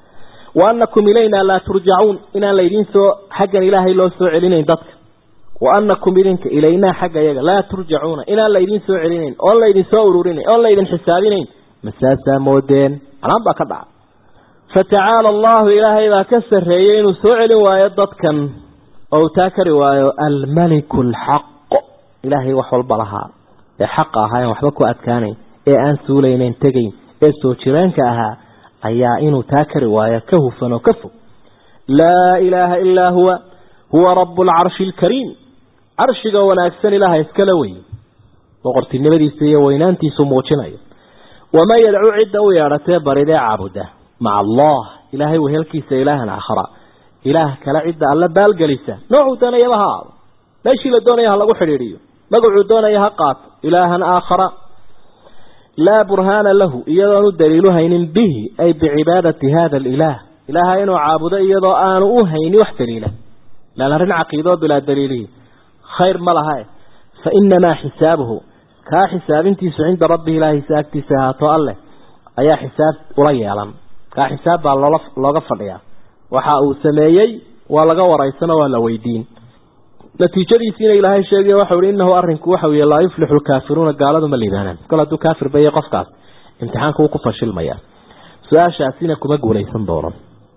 wa annakum ilaynaa laa turjacuun inaan laydin soo xaggan ilaahay loo soo celinayn dadka wa annakum idinka ilaynaa xagga iyaga laa turjacuuna inaan laydin soo celinayn oon laydin soo ururinayn oon laydin xisaabinayn ma saasaa moodeen canaan baa ka dhaca fatacaala allahu ilaahay baa ka sarreeyey inuu soo celin waayo dadkan oo uu taa kari waayo almaliku alxaq ilaahay wax walba lahaa ee xaqa ahaa en waxba ku adkaanayn ee aan suulaynayn tegayn ee soo jireenka ahaa ayaa inuu taa kari waayo ka hufan oo ka fog laa ilaaha ilaa huwa huwa rabu alcarshi alkariim carshiga wanaagsan ilaaha iskala wey boqortinimadiisa iyo weynaantiisu muujinayo waman yadcu cidda u yeedhatee baridee caabuda maca allah ilaahay wehelkiisa ilaahan aakhara ilaah kale cidda alla baalgelisa noocuu doonayaba ha aado meeshii la doonaya ha lagu xidhiidhiyo magacuu doonaya ha qaato ilaahan aakhara laa burhaana lahu iyadoon u daliilu haynin bihi ay bicibaadati hada alilaah ilaaha inuu caabudo iyadoo aanu u hayni wax daliila lan arrin caqiidoo bilaa daliilihi khayr ma laha fa inamaa xisaabuhu kaa xisaabintiisu cinda rabbihi ilaahiisa agtiisa ahaato alleh ayaa xisaab ula yeelan kaa xisaab baa loola looga fadhiyaa waxa uu sameeyey waa laga waraysanoo waa la weydiin natiijadiisiina ilaahay sheegay waxau ihi inahu arrinku waxau yihi laa yuflixu lkaafiruuna gaaladu ma liibaanaan kol hadduu kaafir baye qofkaas imtixaanka wuu ku fashilmaya su-aashaasina kuma guulaysan doono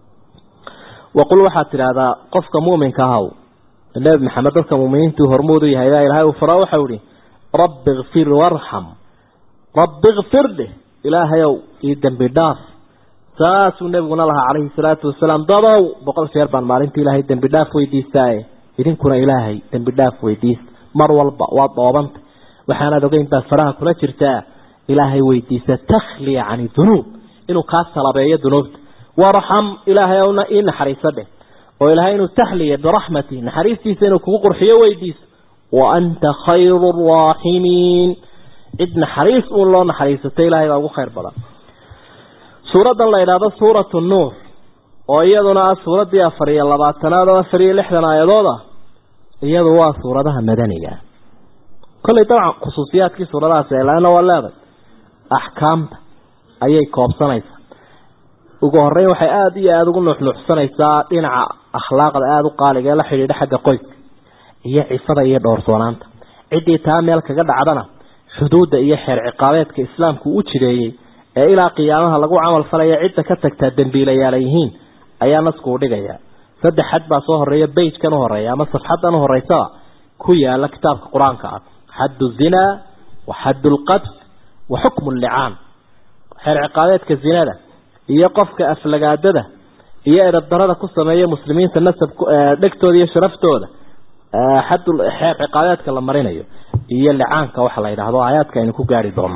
waqul waxaad tidhaahdaa qofka muminka ahaw nebi maxamed dadka muminiintuu hormuudu yahay baa ilaahay uu faro waxau ihi rabbi kfir warxam rabbi kfir dheh ilaahayow ii dembi dhaaf saasuu nebiguna lahaa calayhi salaatu wasalaam dadow boqol jeer baan maalintii ilaahay dembi dhaaf weydiistaaye idinkuna ilaahay dembi dhaaf weydiista mar walba waad dhoobanta waxaanaad ogeyn baad faraha kula jirtaa ilaahay weydiisa takhliya cani dunuub inuu kaa salabeeyo dunuubta warxam ilaahay owna ii naxariiso dheh oo ilaahay inuu taxliya biraxmati naxariistiisa inuu kugu qurxiyo weydiiso wa anta khayru raaximiin cid naxariis uun loo naxariisatay ilaahay baa ugu khayr badan suuraddan la idhaahdo suuratu nuur oo iyaduna ah suuraddii afar iyo labaatanaad oo afar iyo lixdan aayadood ah iyadu waa suuradaha madaniga kollay dabcan khusuusiyaadkii suuradahaasi ilaana waa leeday axkaamta ayay koobsanaysaa ugu horeyn waxay aada iyo aada ugu nuuxnuuxsanaysaa dhinaca akhlaaqda aada u qaaliga ee la xidhiidha xagga qoyska iyo cifada iyo dhowrsoonaanta ciddii taa meel kaga dhacdana xuduudda iyo xeer ciqaabeedka islaamku u jireeyey ee ilaa qiyaamaha lagu camal falaya cidda ka tagtaa dembiilayaala yihiin ayaa nasku u dhigaya saddex xad baa soo horeeya beyjkan u horeeya ama safxaddan u horeysaba ku yaala kitaabka qur-aanka ah xaddu zinaa wa xaddu lqadf wa xukmu llicaan xeer ciqaabeedka zinada iyo qofka aflagaadada iyo edabdarada ku sameeya muslimiinta nasab dhegtooda iyo sharaftooda xad xeer ciqaabeedka la marinayo iyo licaanka waxa la yidhaahdo aayaadka aynu ku gaari doono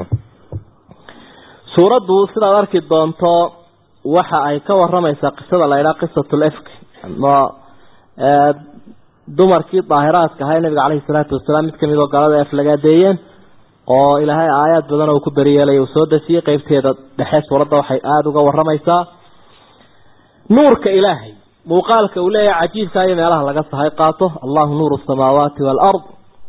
suuraddu sidaad arki doonto waxa ay ka waramaysaa qisada la yidhaha qisatu lefk ama dumarkii daahiraadka ahaa nabiga caleyhi salaatu wasalaam mid kamid oo galada aflagaadeeyeen oo ilaahay aayaad badan oo ku beriyeelay uu soo dejiyey qeybteeda dhexe suuradda waxay aada uga waramaysaa nuurka ilaahay muuqaalka uu leeyahay cajiibka iyo meelaha laga sahay qaato allahu nuuru samaawaati waalard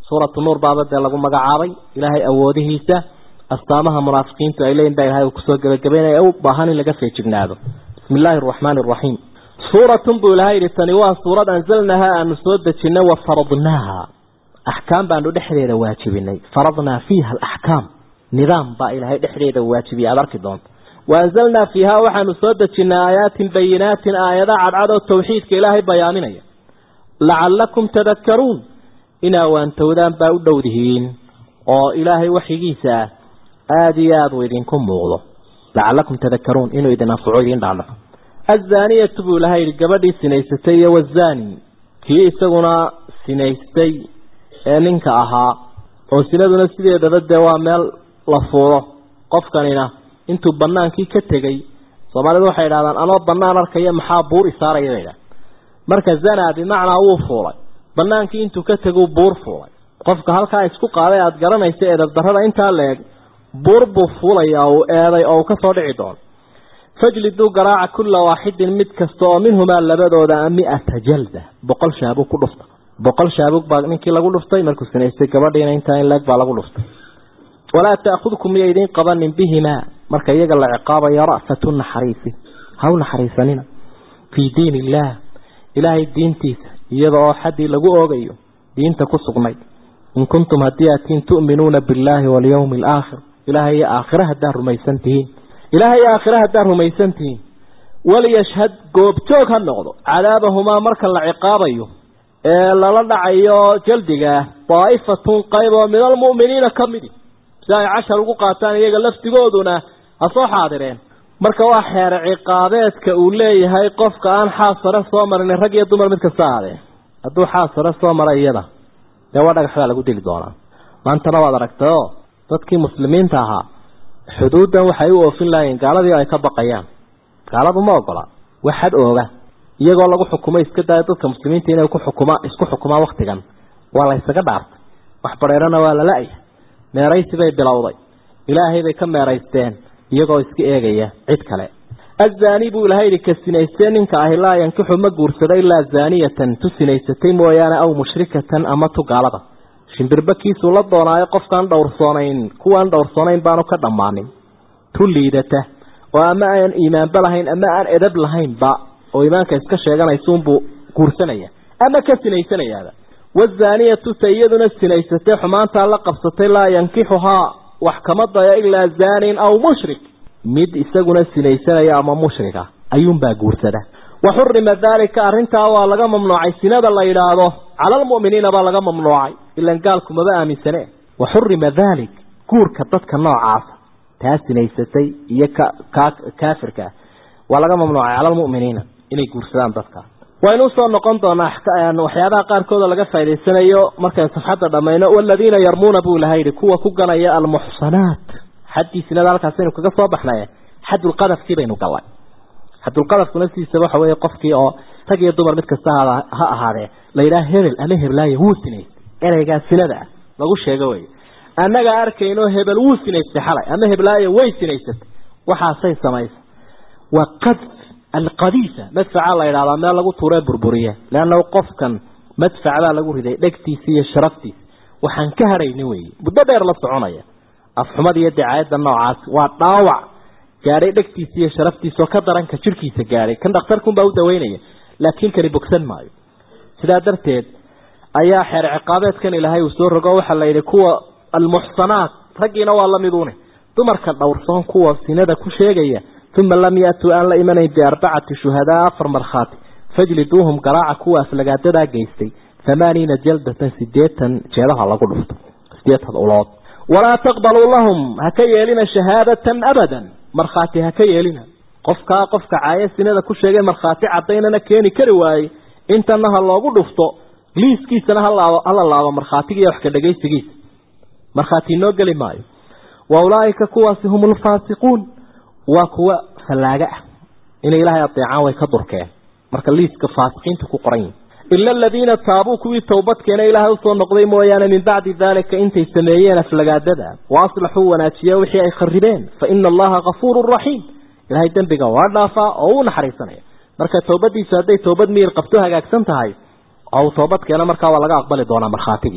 suuratu nuur baaba dee lagu magacaabay ilaahay awoodihiisa astaamaha munaafiqiintu ay leeyihin baa ilahay uu kusoo gebagabeynaya u baahan in laga feejignaado bismi illaahi araxmaani araxiim suuratun buu ilahay yidhi tani waa suurad anzalnahaa aanu soo dejinay wa faradnaaha axkaam baanu dhexdeeda waajibinay faradnaa fiiha alaxkaam nidaam baa ilaahay dhexdeeda waajibiyay aada arki doonta waanzalnaa fiihaa waxaanu soo dejinay aayaatin bayinaatin aayada cadcad oo tawxiidka ilaahay bayaaminaya lacallakum tadakkaruun inaa waantowdaan baa u dhowdihiin oo ilaahay waxigiisa ah aada iyo aada uu idinku muuqdo lacallakum tadakkaruun inuu idin anfaco idiin dhaadhaco azaaniyatu buu ilahay yihi gabadhii sinaysatay iyo wazaani kii isaguna sinaystay ee ninka ahaa oo sinaduna sideedaba dee waa meel la fuulo qofkanina intuu banaankii ka tegey soomaalidu waxay idhahdaan anoo banaan arkaya maxaa buur isaaraya bay idhahan marka zanaa bimacnaa wuu fuulay banaankii intuu ka teguu buur fuulay qofka halkaa isku qaaday aada garanaysa eedabdarrada intaa la eg buur buu fuulaya uu eeday oo uu ka soo dhici doono fajliduu garaaca kulla waaxidin mid kasta oo minhumaa labadooda mi-ata jalda boqol shaabug ku dhufta boqol shaabug baa ninkii lagu dhuftay markuu sinaystay gabadhiina intaa in leeg baa lagu dhuftay walaa taakudkum miya idiin qabanin bihimaa marka iyaga la ciqaabayo ra'fatu naxariisi ha u naxariisanina fii diin illaah ilaahay diintiisa iyada oo xaddii lagu oogayo diinta ku sugnay in kuntum haddii atiin tu'minuuna billaahi walyawmi alaakhir ilaahay iyo aakhira haddaad rumaysan tihiin ilaahay iyo aakhira haddaad rumaysan tihiin waliyashhad goobjoog ha noqdo cadaabahumaa marka la ciqaabayo ee lala dhacayo jaldigaah daa'ifatun qayb oo min almu'miniina ka midi si ay cashar ugu qaataan iyaga laftigooduna ha soo xaadireen marka waa xeer ciqaabeedka uu leeyahay qofka aan xaasare soo marin rag iyo dumar mid kasta ahaadee hadduu xaasare soo mara iyada dee waa dhagax baa lagu dili doonaa maantana waad aragtay oo dadkii muslimiinta ahaa xuduuddan waxay u oofin lahayiin gaaladii ay ka baqayaan gaaladu ma ogola waxad ooga iyagoo lagu xukumo iska daya dadka muslimiinta inay ku xukuma isku xukumaan waktigan waa la ysaga dhaartay wax bareerana waa la la-ya meeraysi bay bilowday ilaahay bay ka meeraysteen iyagoo iska eegaya cid kale azaani buu ilahay yihi ka sinaystee ninka ahi laa yankixu ma guursado ilaa zaaniyatan tu sinaysatay mooyaane aw mushrikatan ama tu gaalada shimbirba kiisuu la doonaayo qofkaan dhowrsoonayn kuwaan dhowrsoonayn baanu ka dhammaanin tu liidata oo ama aan iimaanba lahayn ama aan edab lahaynba oo iimaanka iska sheeganaysuunbuu guursanaya ama ka sinaysanayaaba wazaaniyatu ta iyaduna sinaysatay xumaantaa la qabsatay laa yankixuhaa wax kama dayo ilaa zaanin aw mushrik mid isaguna sinaysanaya ama mushrika ayuunbaa guursada wa xurima daalika arrintaa waa laga mamnuucay sinada la yidhaahdo cala almu'miniina baa laga mamnuucay ilan gaalku maba aaminsane wa xurima daalik guurka dadka noocaasa taa sinaysatay iyo kaafirka waa laga mamnuucay cala almu'miniina inay guursadaan dadka waynu usoo noqon doonaa waxyaabaha qaarkooda laga faa'idaysanayo markaynu safxadda dhammayno waladiina yarmuuna buu ilaha yidhi kuwa ku ganaya almuxsanaat xaddii sinada halkaasaynu kaga soo baxnay xadulqadafkii baynu gallay xadulqadafkuna sidiisaba waxa weeye qofkii oo rag iyo dumar mid kasta ha ahaadee la yidhaha hebel ama heblaaye wuu sinaystay ereygaa sinada ah lagu sheego wey annaga arkayno hebel wuu sinaystay xalay ama heblaaye way sinaysatay waxaasay samaysa waa qadf alqadiisa madfaca la yidhahdaa meel lagu tuuree burburiya leanna qofkan madfac baa lagu riday dhegtiisa iyo sharaftiisa waxaan ka harayni weeye muddo dheer la soconaya afxumada iyo dacaayadda noocaas waa dhaawac gaadhay dhegtiisa iyo sharaftiisa oo ka daranka jirhkiisa gaadhay kan dhakhtarkunbaa u daweynaya laakiin kani bogsan maayo sidaa darteed ayaa xeer ciqaabeedkan ilaahay uu soo rogo waxaa la yidhi kuwa almuxsanaat raggiina waa la midune dumarka dhowrsoon kuwa sinada ku sheegaya uma lam yaatuu aan la imanayn biarbacati shuhadaa afar markhaati fajliduuhum garaaca kuwa aflagaadadaa geystay thamaaniina jaldatan sideetan jeedaha lagu dhufto sideetan ulood walaa taqbaluu lahum ha ka yeelina shahaadatan abadan markhaati ha ka yeelina qofkaa qofka caayo sinada ku sheegay markhaati cadaynana keeni kari waayey intana ha loogu dhufto liiskiisana hala laabo markhaatiga iyo wax ka dhegaysigiisa markhaati inoo geli maayo wa ulaaika kuwaasi hum ulfaasiquun waa kuwa fallaaga ah inay ilaahay adeecaan way ka durkeen marka liiska faasiqiinta ku qoran yihin ila aladiina taabuu kuwii towbadkeena ilaahay usoo noqday mooyaane min bacdi daalika intay sameeyeen aflagaadada wa aslaxuu wanaajiye wixii ay kharibeen fa ina allaha kafuurun raxiim ilahay dembiga waa dhaafaa oo u naxariisanaya marka towbadiisu hadday towbad miyir qabto hagaagsan tahay oo uu toobadkeena markaa waa laga aqbali doonaa markhaatigii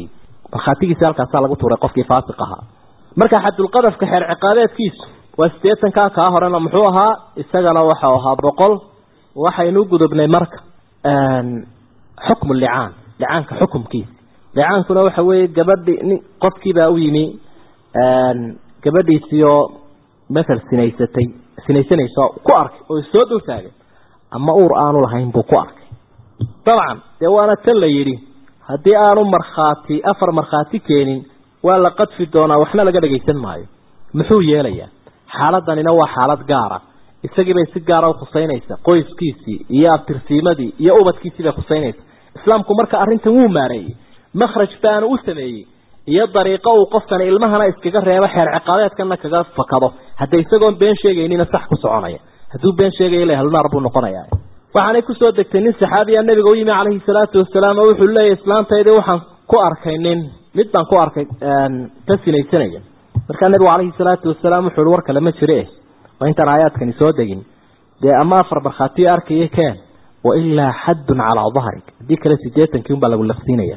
markhaatigiisi halkaasaa lagu tuuray qofkii faasiq ahaa marka xadulqadafka xeer ciqaabeedkiisu waa sideetankaa kaa horena muxuu ahaa isagana waxau ahaa boqol waxaynu gudubnay marka xukmu licaan licaanka xukumkiisa licaankuna waxa weeye gabadhi nin qofkiibaa u yimi gabadhiisiioo masal sinaysatay sinaysanayso ku arkay oo soo dul taagay ama uur aanu lahayn buu ku arkay dabcan dee waana tan la yidhi haddii aanu markhaati afar markhaati keenin waa la qadfi doonaa waxna laga dhagaysan maayo muxuu yeelayaa xaaladanina waa xaalad gaara isagiibay si gaara ukhusaynaysa qoyskiisii iyo abtirsiimadii iyo ubadkiisii bay khusaynaysa islaamku marka arrintan wuu maareeyey makhraj baanu u sameeyey iyo dariiqo uu qofkani ilmahana iskaga reebo xeer ciqaabeedkana kaga fakado hadda isagoon been sheegaynina sax ku soconaya hadduu been sheegaya ila halnaar buu noqonaya waxaanay kusoo degtay nin saxaabiya nabiga u yimi calayhi salaatu wasalaam oo wuxuu leeyahy islaantaydii waxaan ku arkay nin mid baan ku arkay ka sinaysanaya markaa nabigu calayhi salaatu wasalaam wuxuu hi war kale ma jire waa intaan aayaadkani soo degin dee ama afar markhaatiyo arkaya keen wailaa xaddun calaa dahrik haddii kale sideetankii unbaa lagu laqsiinaya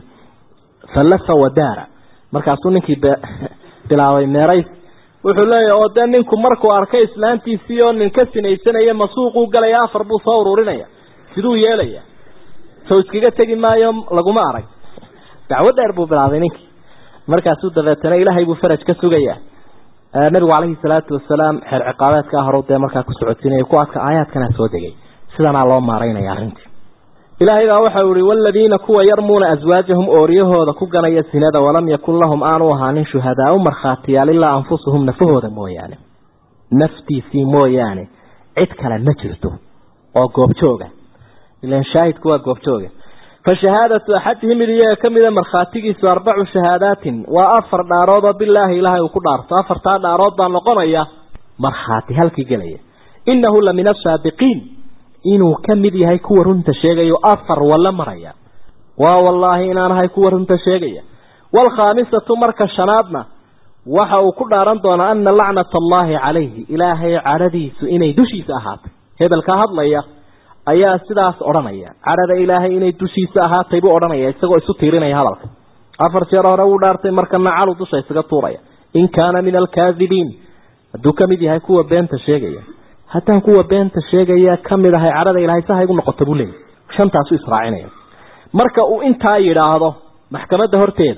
fallafa wadaara markaasuu ninkii bilaabay meerays wuxuu leeyahy oo dee ninku markuu arkay islaantiisii oo nin ka sinaysanaya masuuquu galaya afar buu soo ururinaya siduu yeelaya sow iskaga tegi maayo laguma arag dacwo dheer buu bilaabay ninkii markaasuu dabeetana ilaahay buu faraj ka sugaya nabigu calayhi salaatu wasalaam xeer ciqaabeedkaa hore dee markaa ku socodsiinaya kuwaadka aayaadkana soo degay sidanaa loo maaraynaya arrintii ilaahay baa waxau ihi waladiina kuwa yarmuuna aswaajahum ooriyahooda ku ganaya sinada walam yakun lahum aanu ahaanin shuhadaau markhaatiyaal ilaa anfusuhum nafahooda mooyaane naftiisii mooyaane cid kale ma jirto oo goobjooga ilan shaahidku waa goobjooga fa shahaadatu axadihim mid iyaga ka mida markhaatigiisu arbacu shahaadaatin waa afar dhaarood oo bilaahi ilaahay uu ku dhaarto afartaa dhaarood baa noqonaya markhaati halkii gelaya inahu la min asaabiqiin inuu ka mid yahay kuwa runta sheegayo afar walla maraya waa wallaahi inaanahay kuwa runta sheegaya waalkhaamisatu marka shanaadna waxa uu ku dhaaran doonaa ana lacnata allaahi calayhi ilaahay cadhadiisu inay dushiisa ahaatay hebelka hadlaya ayaa sidaas odhanaya cadhada ilaahay inay dushiisa ahaatay buu odhanaya isagoo isu tiirinaya hadalka afar jeer hore wuu dhaartay markana calu dusha isaga tuuraya in kaana min alkaadibiin hadduu ka mid yahay kuwa beenta sheegaya haddaan kuwa beenta sheegaya ka mid ahay cadhada ilahay saha igu noqota buu leeyay shantaasu israacinaya marka uu intaa yidhaahdo maxkamadda horteeda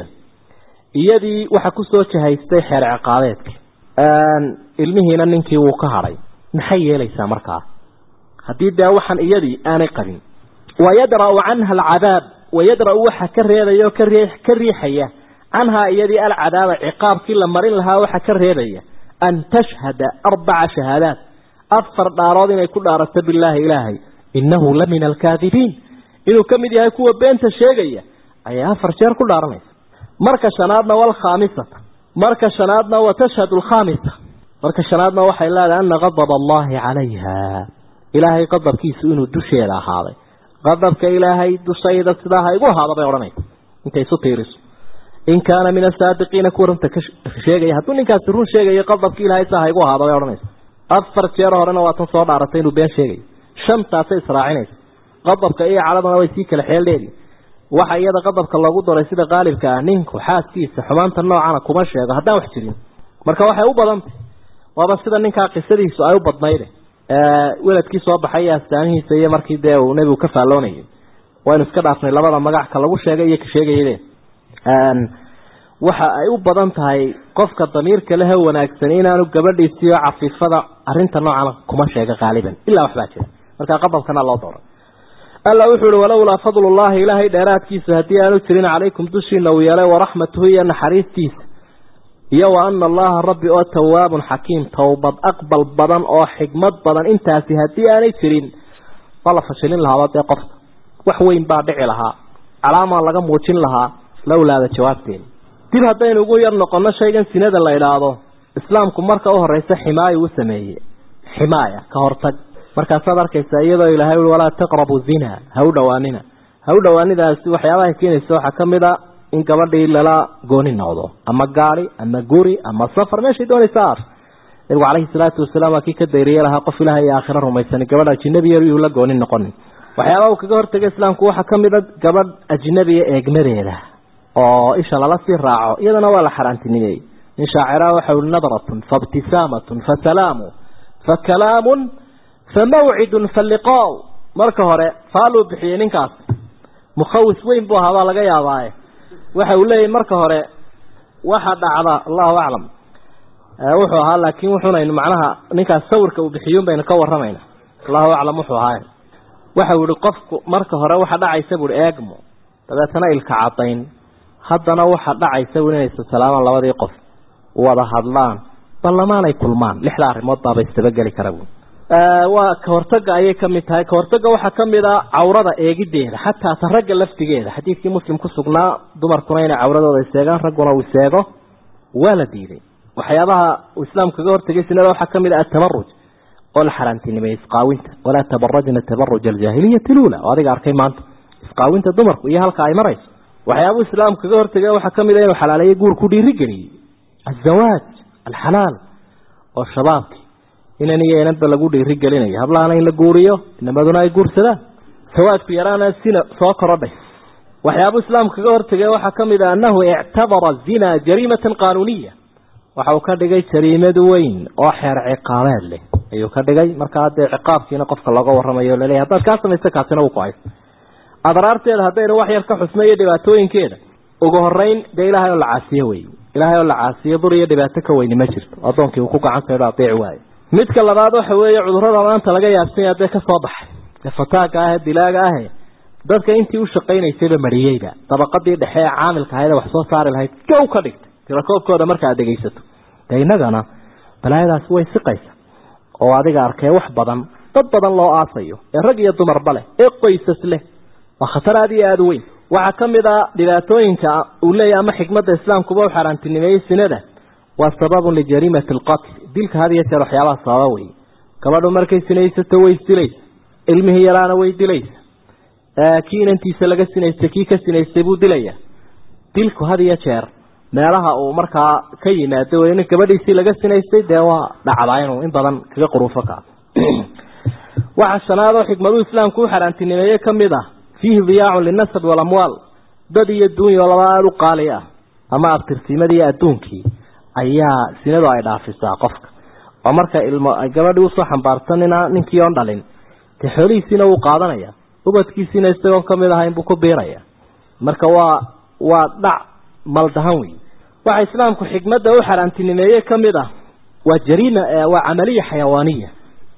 iyadii waxa kusoo jahaystay xeer ciqaabeedki ilmihiina ninkii wuu ka hadhay maxay yeelaysaa markaa haddii dee waxaan iyadii aanay qabin wayadra'u canha alcadaab wayadra'u waxa ka reebaya oo ka riixaya canhaa iyadii alcadaaba ciqaabkii la marin lahaa waxa ka reebaya an tashhada arbaca shahaadaat afar dhaarood inay ku dhaarato bilaahi ilaahay innahu la min alkaadibiin inuu ka mid yahay kuwa beenta sheegaya ayaa afar jeer ku dhaaranaysa marka shanaadna walkhaamisata marka shanaadna wa tashhadu alkhaamisa marka shanaadna waxay leedahay ana qadab allahi calayha ilaahay qadabkiisu inuu dusheeda ahaaday qadabka ilaahay dushayda sidaa ha igu ahaada bay odhanaysa intay isu tiiriso in kaana min asaadiqiina kuwa runta ka sheegaya hadduu ninkaasi run sheegayo qadabka ilahay saa ha igu ahaada bay odhanaysa afar jeer horena waa tan soo dhaaratay inuu been sheegayo shantaasay israacinaysa qadabka iyo caladana way sii kala xeeldheedi waxa iyada qadabka loogu daray sida qaalibka ah ninku xaaskiisa xumaanta noocana kuma sheego haddaan wax jirin marka waxay u badantay waaba sida ninkaa qisadiisu ay u badnayde weladkii soo baxay astaamihiisa iyo markii dee uu nebigu ka faalloonayay waynu iska dhaafnay labada magac ka lagu sheegay iyo ka sheegayade waxa ay u badan tahay qofka damiirka lehe wanaagsan inaanu gabadhiisiyo cafiifada arinta noocan kuma sheega qaaliban ilaa waxbaa jira markaa qadabkana loo dooray alla wuxuu uhi walowlaa fadlullaahi ilaahay dheeraadkiisa haddii aanu jirin calaykum dushiina uu yeelay waraxmatuhu iyo naxariistiisa iyo wa ana allaha rabbi oo tawaabun xakiim towbad aqbal badan oo xigmad badan intaasi haddii aanay jirin waa la fashilin lahaaba dee qofka wax weyn baa dhici lahaa calaamaa laga muujin lahaa lowlaada jawaabteeda dib haddaynu ugu yar noqono shaygan sinada la idhaahdo islaamku marka u horeysa ximaayo u sameeyey ximaaya ka hortag markaasaad arkaysaa iyadoo ilaahay ui walaa taqrabu zina ha u dhawaanina ha u dhawaanidaasi waxyaabaha keenaysa waxaa ka mid a in gabadhii lala gooni noqdo ama gaadi ama guri ama safar meeshay doonaysa aar nabigu calayhi salaatu wasalaam waa kii ka dayriye lahaa qof ilaah iyo aakhiro rumaysani gabadh ajinabiya yuu la gooni noqonin waxyaabaha uu kaga hortagay islaamku waxaa ka mid a gabadh ajnabiya eegmadeeda oo isha lala sii raaco iyadana waa la xaaraantinimeeyey nin shaacira waxa ui nadratun faibtisaamatun fasalaamu fakalaamun famawcidun faliqaa marka hore faaluu bixiyey ninkaas mukhawis weyn buu ahaa baa laga yaabaaye waxa uu leeyahy marka hore waxa dhacda allahu aclam wuxuu ahaa laakiin wuxunaynu macnaha ninkaas sawirka uu bixiyun baynu ka waramayna allahu aclam wuxuu ahaa waxa uu yihi qofku marka hore waxa dhacaysa buui eegmo dabeetana ilka cadayn haddana waxa dhacaysa bu inay salaamaan labadii qof wada hadlaan ballamaanay kulmaan lixda arrimood baaba istabageli kara bu waa kahortaga ayay kamid tahay kahortaga waxaa kamid a cawrada eegideeda xataa ta ragga laftigeeda xadiidkii muslim ku sugnaa dumarkuna inay cawradooda iseegaan ragguna uu iseego waa la diiday waxyaabaha uu islaamku kaga hortagay sinada waxaa kamid a atabaruj oo la xaaraantinimay isqaawinta walaa tabarajna tabaruj aljaahiliyati lula oo adiga arkay maanta isqaawinta dumarku iyo halka ay marayso waxyaabuu islaamku kaga hortagay waxaa kamid a inuu xalaaleeyey guurku dhiirigeliyey azawaaj alxalaal oo shabaabki inan iyo inanba lagu dhiirigelinayo hablahana in la guuriyo inamaduna ay guursadaan sawaadku yaraana sina soo korodhay waxyaabuu islaamku kaga hortagay waxaa kamid a anahu ictabara zina jariimatan qaanuuniya waxa uu ka dhigay jariimad weyn oo xeer ciqaabeed leh ayuu ka dhigay markaa dee ciqaabkiina qofka looga waramayo o laleeyahy haddaad kaa samaysta kaasina wuu ku-ay adraarteeda haddaynu wax yar ka xusno iyo dhibaatooyinkeeda ugu horeyn dee ilaahay oo la caasiyo wey ilaahay oo la caasiyo dur iyo dhibaato ka weyni ma jirto addoonkii uu ku gacantaydho adeeci waayo midka labaad waxa weeye cudurrada maanta laga yaabsanya dee ka soo baxay ee fataaga ah ee dilaaga ahe dadka intii u shaqaynaysayba mariyeyba dabaqadii dhexe ee caamilka ahayd ee wax soo saari lahayd gow ka dhigtay tirakoobkooda marka aad dhegaysato dee innagana balaayadaasi way siqaysa oo adiga arkee wax badan dad badan loo aasayo ee rag iyo dumarba leh ee qoysas leh waa khatar aada iyo aada u weyn waxaa ka mid a dhibaatooyinka uu leeyahy ama xikmadda islaamkuba u xaaraantinimeeyey sinada waa sababun lijariimati alqatl dilka had iyo jeer waxyaabaha sababa wey gabadhu markay sinaysato way isdilaysa ilmihii yaraana way dilaysa kii inantiisa laga sinaystay kii ka sinaystay buu dilaya dilku had iyo jeer meelaha uu markaa ka yimaado wey nin gabadhiisii laga sinaystay dee waa dhacdaa inuu in badan kaga quruufo kaa waxa shanaad oo xikmaduu islaamku u xaaraantinimeeye ka mid ah fiihi diyaacun linasab walamwaal dad iyo duunya oo laba aada u qaali ah ama abtirsiimadii adduunkii ayaa sinadu ay dhaafisaa qofka oo marka ilmo ay gabadhii usoo xambaarsanina ninkii oon dhalin dee xoolihiisiina wuu qaadanaya ubadkiisiina isagoon kamid ahayn buu ku biiraya marka waa waa dhac maldahan wey waxa islaamku xikmadda u xaaraantinimeeye ka mid ah waa jariima waa camaliya xayawaaniya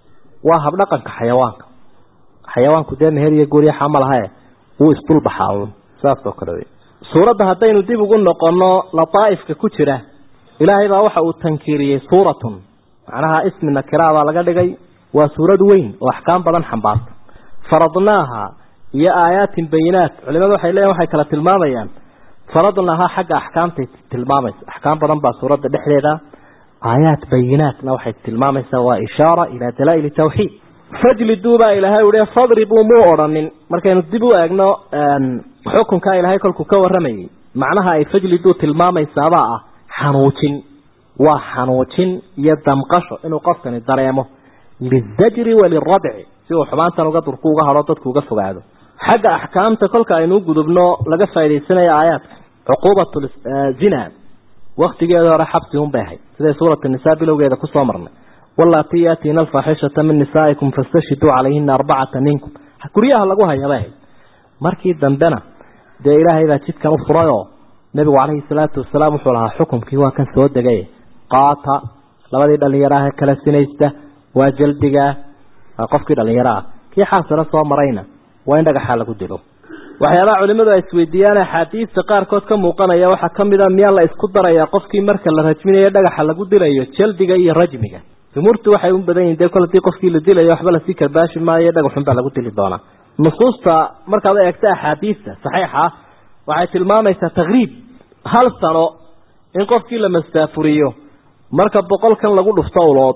waa habdhaqanka xayawaanka xayawaanku dee meher iyo guuryaxa ma lahae wuu isdulbaxaa uun saas oo kale wey suuradda haddaynu dib ugu noqono lataaifka ku jira ilaahay baa waxa uu tankiiriyey suuratun macnaha ismi nakira baa laga dhigay waa suurad weyn oo axkaam badan xambaarta faradnaaha iyo aayaatin bayinaat culimadu waxay leeyihin waxay kala tilmaamayaan faradnaaha xagga axkaamtay tilmaamaysa axkaam badan baa suuradda dhexdeeda aayaat bayinaatna waxay tilmaamaysaa waa ishaara ilaa dalaa'il tawxiid fajliduu baa ilaahay uhi fadribuu muu odhanin markaynu dib u eegno xukunkaa ilaahay kolkuu ka waramayay macnaha ay fajliduu tilmaamaysaabaa ah xanuujin waa xanuujin iyo damqasho inuu qofkani dareemo lizajri walilradci si uu xumaantan uga durku uga hadho dadku uga fogaado xagga axkaamta kolka aynu gudubno laga faa'idaysanayo aayaadka cuquubat zina waktigeeda hore xabsi un bay ahayd siday suurat nisaa bilowgeeda kusoo marnay walaati yaatiina alfaaxishata min nisaa'ikum fastashhiduu calayhina arbacata minkum guryaha lagu haya bay ahayd markii dambena dee ilaahay baa jidkan u furay oo nabigu calayhi salaatu wasalaam wuxuu lahaa xukumkii waa kan soo degay qaata labadii dhalinyaraha kala sinaysta waa jaldigaa qofkii dhalinyaro ah kii xaasilo soo marayna waa in dhagaxa lagu dilo waxyaabaha culimadu ay isweydiiyaan axaadiista qaarkood ka muuqanaya waxaa kamid a miyaa la isku darayaa qofkii marka la rajminayo dhagaxa lagu dilayo jaldiga iyo rajmiga jumhuurtu waxay u badan yihin dee kol hadii qofkii la dilayo waxba lasii karbaashi maayo dhagaxun baa lagu dili doonaa nusuusta markaad u eegta axaadiista saxiixa waxay tilmaamaysaa takriib hal sano in qofkii la mastaafuriyo marka boqolkan lagu dhufto ulood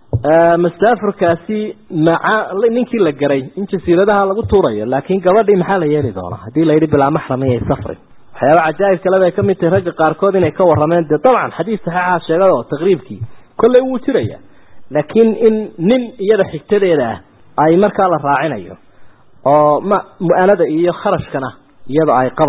mastaafurkaasi maca ninkii la garay in jasiiradaha lagu tuurayo laakiin gabadhii maxaa la yeeli doonaa haddii la yidhi bilaa maxram iyay safrin waxyaaba cajaa'ib kale bay kamid tahay ragga qaarkood inay ka warrameen dee dabcan xadiis saxiixa sheegada oo taqriibkii kolley wuu jiraya laakiin in nin iyada xigtadeeda ah ay markaa la raacinayo oo ma mu-anada iyo kharashkana iyada ay qabayso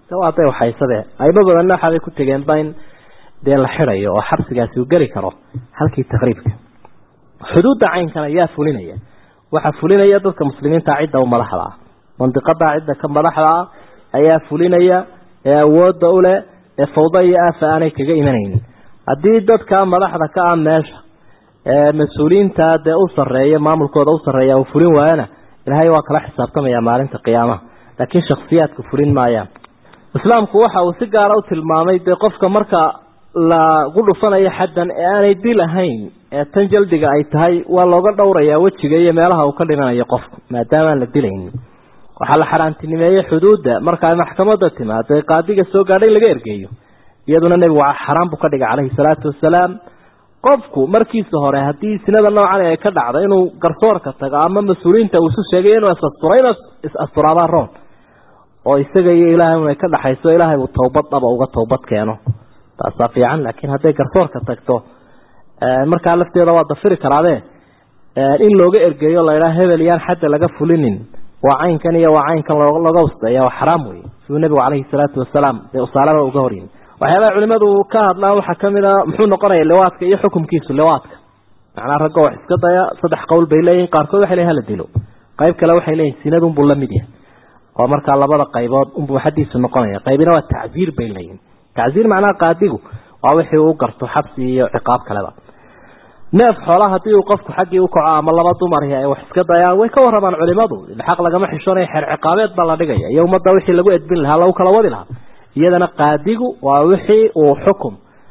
waa day waxaysade aymo badanna waxaabay ku tegeenba in dee la xidayo oo xabsigaasi uu geli karo halkii taqriibka xuduudda caynkan ayaa fulinaya waxaa fulinaya dadka muslimiinta cidda u madaxda ah mandiqada cidda ka madaxda ah ayaa fulinaya ee awoodda u leh ee fawda iyo aafa aanay kaga imanaynin haddii dadka madaxda ka ah meesha ee mas-uuliyiinta dee u sarreeya maamulkooda u sarreeya uu fulin waayana ilaahay waa kala xisaabtamaya maalinta qiyaamaha laakiin shakhsiyaadku fulin maayaan islaamku waxa uu si gaara u tilmaamay dee qofka marka lagu dhufanayo xaddan ee aanay dil ahayn ee tan jaldiga ay tahay waa looga dhowrayaa wejiga iyo meelaha uu ka dhimanayo qofku maadaama aan la dilaynin waxaa la xaaraantinimeeyey xuduudda marka ay maxkamadda timaado ee qaadiga soo gaadhay in laga ergeeyo iyaduna nebigu xaraan buu ka dhigay calayhi salaatu wasalaam qofku markiisa hore haddii sinada noocan ay ka dhacdo inuu garsoorka tago ama mas-uuliyiinta uu isu sheegay inuu is-asturo inuu is-asturaabaa roon oo isaga iyo ilaahay un ay ka dhaxayso ilaahay uu towbad dhaba uga towbad keeno taasaa fiican laakiin hadday garsoorka tagto markaa lafteeda waa dafiri karaadee in looga ergeeyo laydhaa hebel yaan xadda laga fulinin waa caynkan iyo waa caynkan looga wastaya waa xaraam wey siduu nebigu calayhi salaatu wasalaam dee usaalaba uga horyimi waxyaabaha culimadu ka hadlaan waxaa kamid a muxuu noqonaya liwaadka iyo xukumkiisu liwaadka macnaa ragga wax iska daya saddex qowl bay leeyihin qaarkood waxay leeyihin hala dilo qayb kale waxay leeyihin sinadunbuu la mid yahay oo markaa labada qaybood unbuu xadiisu noqonaya qaybina waa tacziir bay leeyihin tacziir macnaha qaadigu waa wixii uu garto xabsi iyo ciqaab kaleba neef xoola haddii uu qofku xaggii u kaco ama laba dumari ay wax iska dayaan way ka warramaan culimadu xaq lagama xishoonayo xeer ciqaabeed baa la dhigaya iyo ummadda wixii lagu edbin lahaa lagu kala wadi lahaa iyadana qaadigu waa wixii uu xukum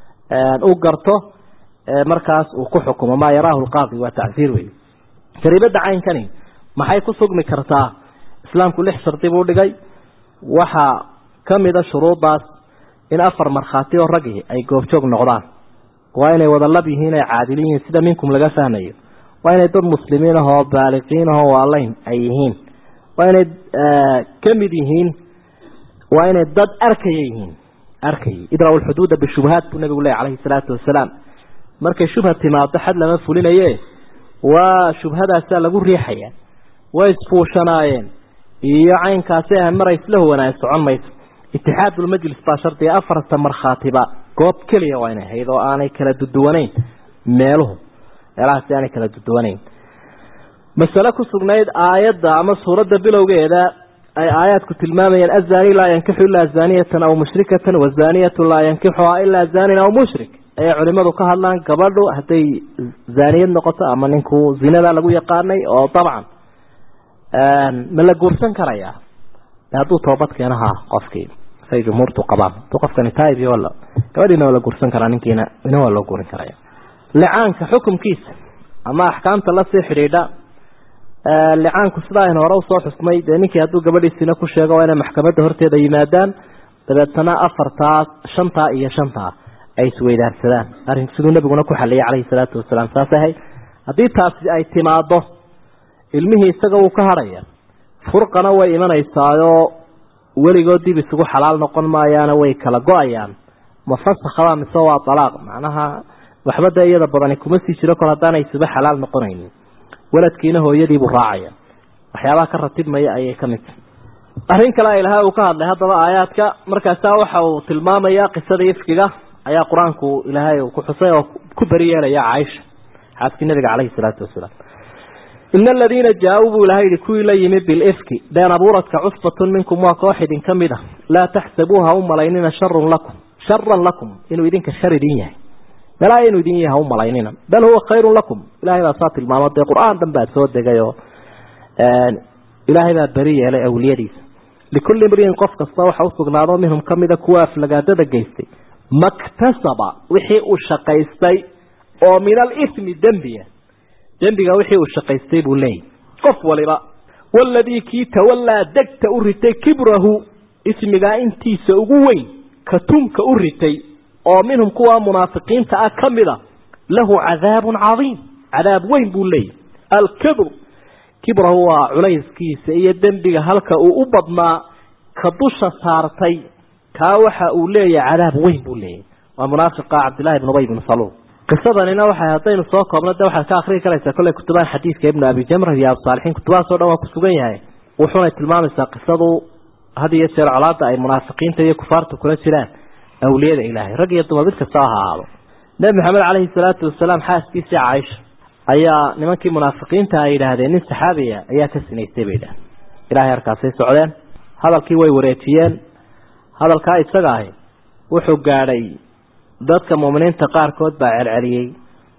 u garto markaas uu ku xukumo maa yaraahu lqaadi waa tacsiir wey jariibada caynkani maxay ku sugmi kartaa islaamku lix shardi buu dhigay waxaa kamida shuruudaas in afar markhaati oo ragii ay goobjoog noqdaan waa inay wada lab yihiin ay caadil yihiin sida minkum laga fahmayo waa inay dad muslimiin ahoo baaliqiin ahoo waalayn ay yihiin waa inay kamid yihiin waa inay dad arkaya yihiin arkayay idraw lxuduuda bishubahaat buu nabigu ley calayhi salaatu wasalaam markay shubha timaado xad lama fulinaye waa shubhadaasaa lagu riixaya way isfuushanaayeen iyo caynkaasi ah mar ay isla huwanaa socon mayso itixaadulmajlis baa shardiga afarta markhaatiba goob keliya waa inay ahayd oo aanay kala duduwanayn meeluhu meelahaasi aanay kala duduwanayn masale ku sugnayd aayadda ama suuradda bilowgeeda ay aayaadku tilmaamayeen azani laa yankixu ilaa zaniyatan aw mushrikatan wazaniyatu laa yankixuhaa ilaa zanin aw mushrik ayay culimadu ka hadlaan gabadhu hadday zaaniyad noqoto ama ninku zinada lagu yaqaanay oo dabcan ma la guursan karayaa hadduu toobad keeno ha qofkii say jumhuurtu qabaan hadduu qofkani taib wala gabadhiina waa la guursan karaa ninkiina ina waa loo guurin karaya licaanka xukumkiisa ama axkaamta lasii xidhiidha licaanku sida aynu hore usoo xusnay dee ninkii hadduu gabadhiisina ku sheego waa inay maxkamadda horteeda yimaadaan dabeetana afartaa shantaa iyo shantaa ay isweydaarsadaan arrin siduu nabiguna ku xaliyay calayhi salaatu wasalaam saas ahay haddii taasi ay timaado ilmihii isaga wuu ka hadhaya furqana way imanaysaayoo weligood dib isugu xalaal noqon maayaana way kala go-ayaan mafasakhabaa mise waa alaaq macnaha waxba dee iyada badani kuma sii jiro kor haddaanay isuba xalaal noqonaynin waladkiina hooyadiibuu raacaya waxyaabaha ka ratibmaya ayay ka mid tahay arrin kale a ilahay uu ka hadlay haddaba aayaadka markaasaa waxa uu tilmaamaya qisada ifkiga ayaa qur-aanku ilaahay uu ku xusay oo ku beri yeelaya caaisha xaaskii nabiga caleyhi salaatu wasalaam ina aladiina jaa-uu buu ilahay yihi kuwii la yimi bilifki been abuuradka cusbatun minkum waa koox idin ka mid a laa taxsabuuha u malaynina sharun lakum sharan lakum inuu idinka shar idin yahay melaa inuu idin yahay ha u malaynina bal huwa khayrun lakum ilahay baa saa tilmaamo dee qur-aan dhan baa soo degay oo ilaahay baa beri yeelay awliyadiisa likulli imriin qof kasta waxa usugnaado minhum kamida kuwa aflagaadada geystay maktasaba wixii uu shaqaystay oo min alithmi dembiya dembiga wixii uu shaqaystay buu leeyahy qof waliba waladii kii tawallaa degta u ritay kibrahu ismigaa intiisa ugu weyn katumka u ritay oo minhum kuwa munaafiqiinta ah ka mid a lahu cadaabun cadiim cadaab weyn buu leeyahy alkibr kibrahu waa culayskiisa iyo dembiga halka uu u badnaa ka dusha saartay kaa waxa uu leeyahay cadaab weyn buu leeyahy waa munaafiqa cabdillahi bn ubay bn saluul qisadanina waxay haddaynu soo koobno de waxaad ka akrii karaysaa kolley kutubahan xadiidka ibnu abi jamra iyo abusaalixiin kutubahaas o dhan waa ku sugan yahay wuxuunay tilmaamaysaa qisadu had iyo jeer colaada ay munaafiqiinta iyo kufaarta kula jiraan awliyada ilaahay rag iyo dumar mid kasta ha ahaado nebi maxamed caleyhi salaatu wasalaam xaaskiisii caaisha ayaa nimankii munaafiqiinta ay yidhaahdeen nin saxaabiya ayaa ka sinaystay bay yidhahdeen ilahay harkaasay socdeen hadalkii way wareejiyeen hadalkaa isaga ahi wuxuu gaadhay dadka muuminiinta qaarkood baa celceliyey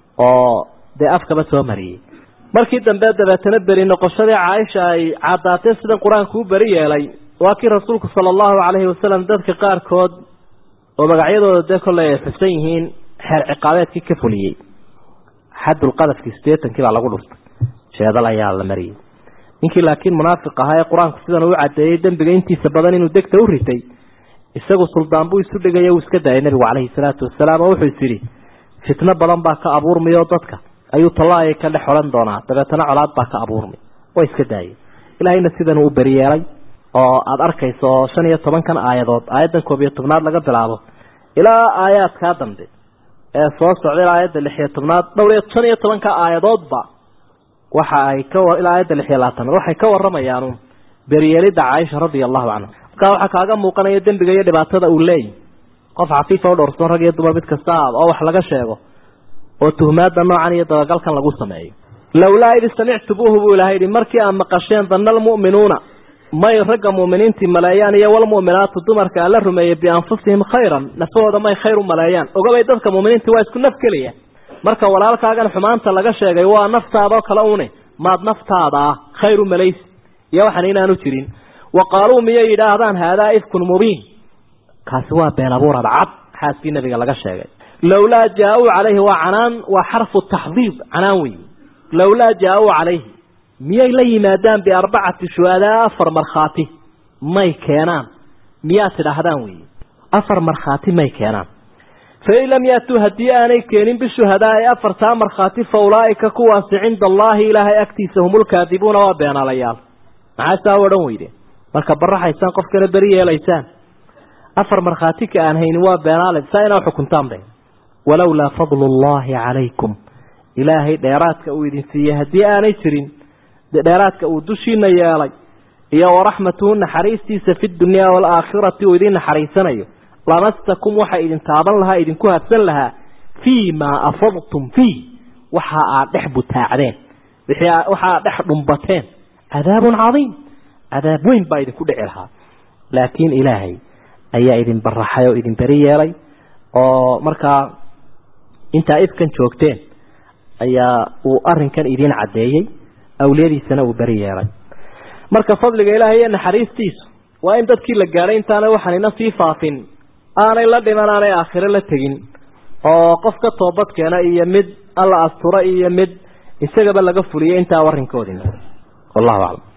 oo dee afkaba soo mariyey markii dambe dabeetana beri noqoshadii caaisha ay caddaatee sidan qur-aanku u beri yeelay waa kii rasuulku sala allahu calayhi wasalam dadka qaarkood oo magacyadooda dee kolley ay xusan yihiin xeer ciqaabeedkii ka fuliyey xadulqadafkii sideetankii baa lagu dhuftay jeedal ayaa la mariyey ninkii laakiin munaafiq ahaa ee qur-aanku sidan uu caddeeyey dembiga intiisa badan inuu degta u ritay isagu suldaan buu isu dhigaya uu iska daayay nebigu caleyhi salaatu wasalaam oo wuxuu is yidhi fitno badan baa ka abuurmay oo dadka ayuu tallaayay ka dhex odhan doonaa dabeetana colaad baa ka abuurmay waa iska daayay ilaahayna sidan uu beriyeelay oo aada arkayso oo shan iyo tobankan aayadood aayaddan koob iyo tobnaad laga bilaabo ilaa aayaadkaa dambe ee soo socda ilaa aayadda lix iyo tobnaad dhowr iyo shan iyo tobanka aayadoodba waxa ay ka ilaa aayadda lix iyo labaatanaad waxay ka warramayaan beriyeelidda caaisha radia allahu canha markaa waxaa kaaga muuqanaya dembiga iyo dhibaatada uu leeyahy qof xafiifa u dhowrsan rag iyo dumar mid kasta aada oo wax laga sheego oo tuhmaada noocan iyo dabagalkan lagu sameeyo lowlaa id samictumuuhu buu ilahay yihi markii aad maqasheen danna almu'minuuna may ragga mu'miniintii maleeyaan iyo walmu'minaatu dumarka alla rumeeyey bianfusihim khayran nafahooda may khayr u maleeyaan ogabay dadka mu'miniintii waa isku naf keliya marka walaalkaagan xumaanta laga sheegay waa naftaadao kale une maad naftaada ah khayr u malaysi iyo waxan inaanu jirin wa qaaluu miyay yidhaahdaan haadaa ifkun mubiin kaasi waa been abuurad cad xaaskii nabiga laga sheegay lowlaa jaa-uu calayhi waa canaan waa xarfu taxdiib canaan wey lowlaa jaa-uu calayhi miyay la yimaadaan biarbacati shuhadaa afar markhaati may keenaan miyaad tidhaahdaan wey afar markhaati may keenaan fain lam yaatuu haddii aanay keenin bishuhadaa ee afartaa markhaati fa ulaa'ika kuwaasi cinda allaahi ilaahay agtiisa humulkaadibuuna waa beenaalayaal maxaa saa odhan weyde marka baraxaysaan qofkana beri yeelaysaan afar markhaati ka aan haynin waa beenaale saa inaa xukuntaan be walowlaa fadlu llaahi calaykum ilaahay dheeraadka uu idin siiyey haddii aanay jirin dheeraadka uu dushiina yeelay iyo waraxmatuhu naxariistiisa fi dunyaa waalaakhirati uu idin naxariisanayo lamastakum waxa idin taaban lahaa idinku habsan lahaa fii maa afadtum fiih waxa aad dhex butaacdeen waxa aad dhex dhumbateen cadaabun cadiim cadaab weyn baa idinku dhici lahaa laakiin ilaahay ayaa idin baraxay oo idin beri yeelay oo markaa intaa ifkan joogteen ayaa uu arinkan idin caddeeyey awliyadiisana uu beri yeelay marka fadliga ilaahay iyo naxariistiisu waa in dadkii la gaadhay intaanay waxanina sii faafin aanay la dhiman aanay aakhiro la tegin oo qof ka toobadkeena iyo mid alla astura iyo mid isagaba laga fuliyay intaa warinkoodina wallahu aclam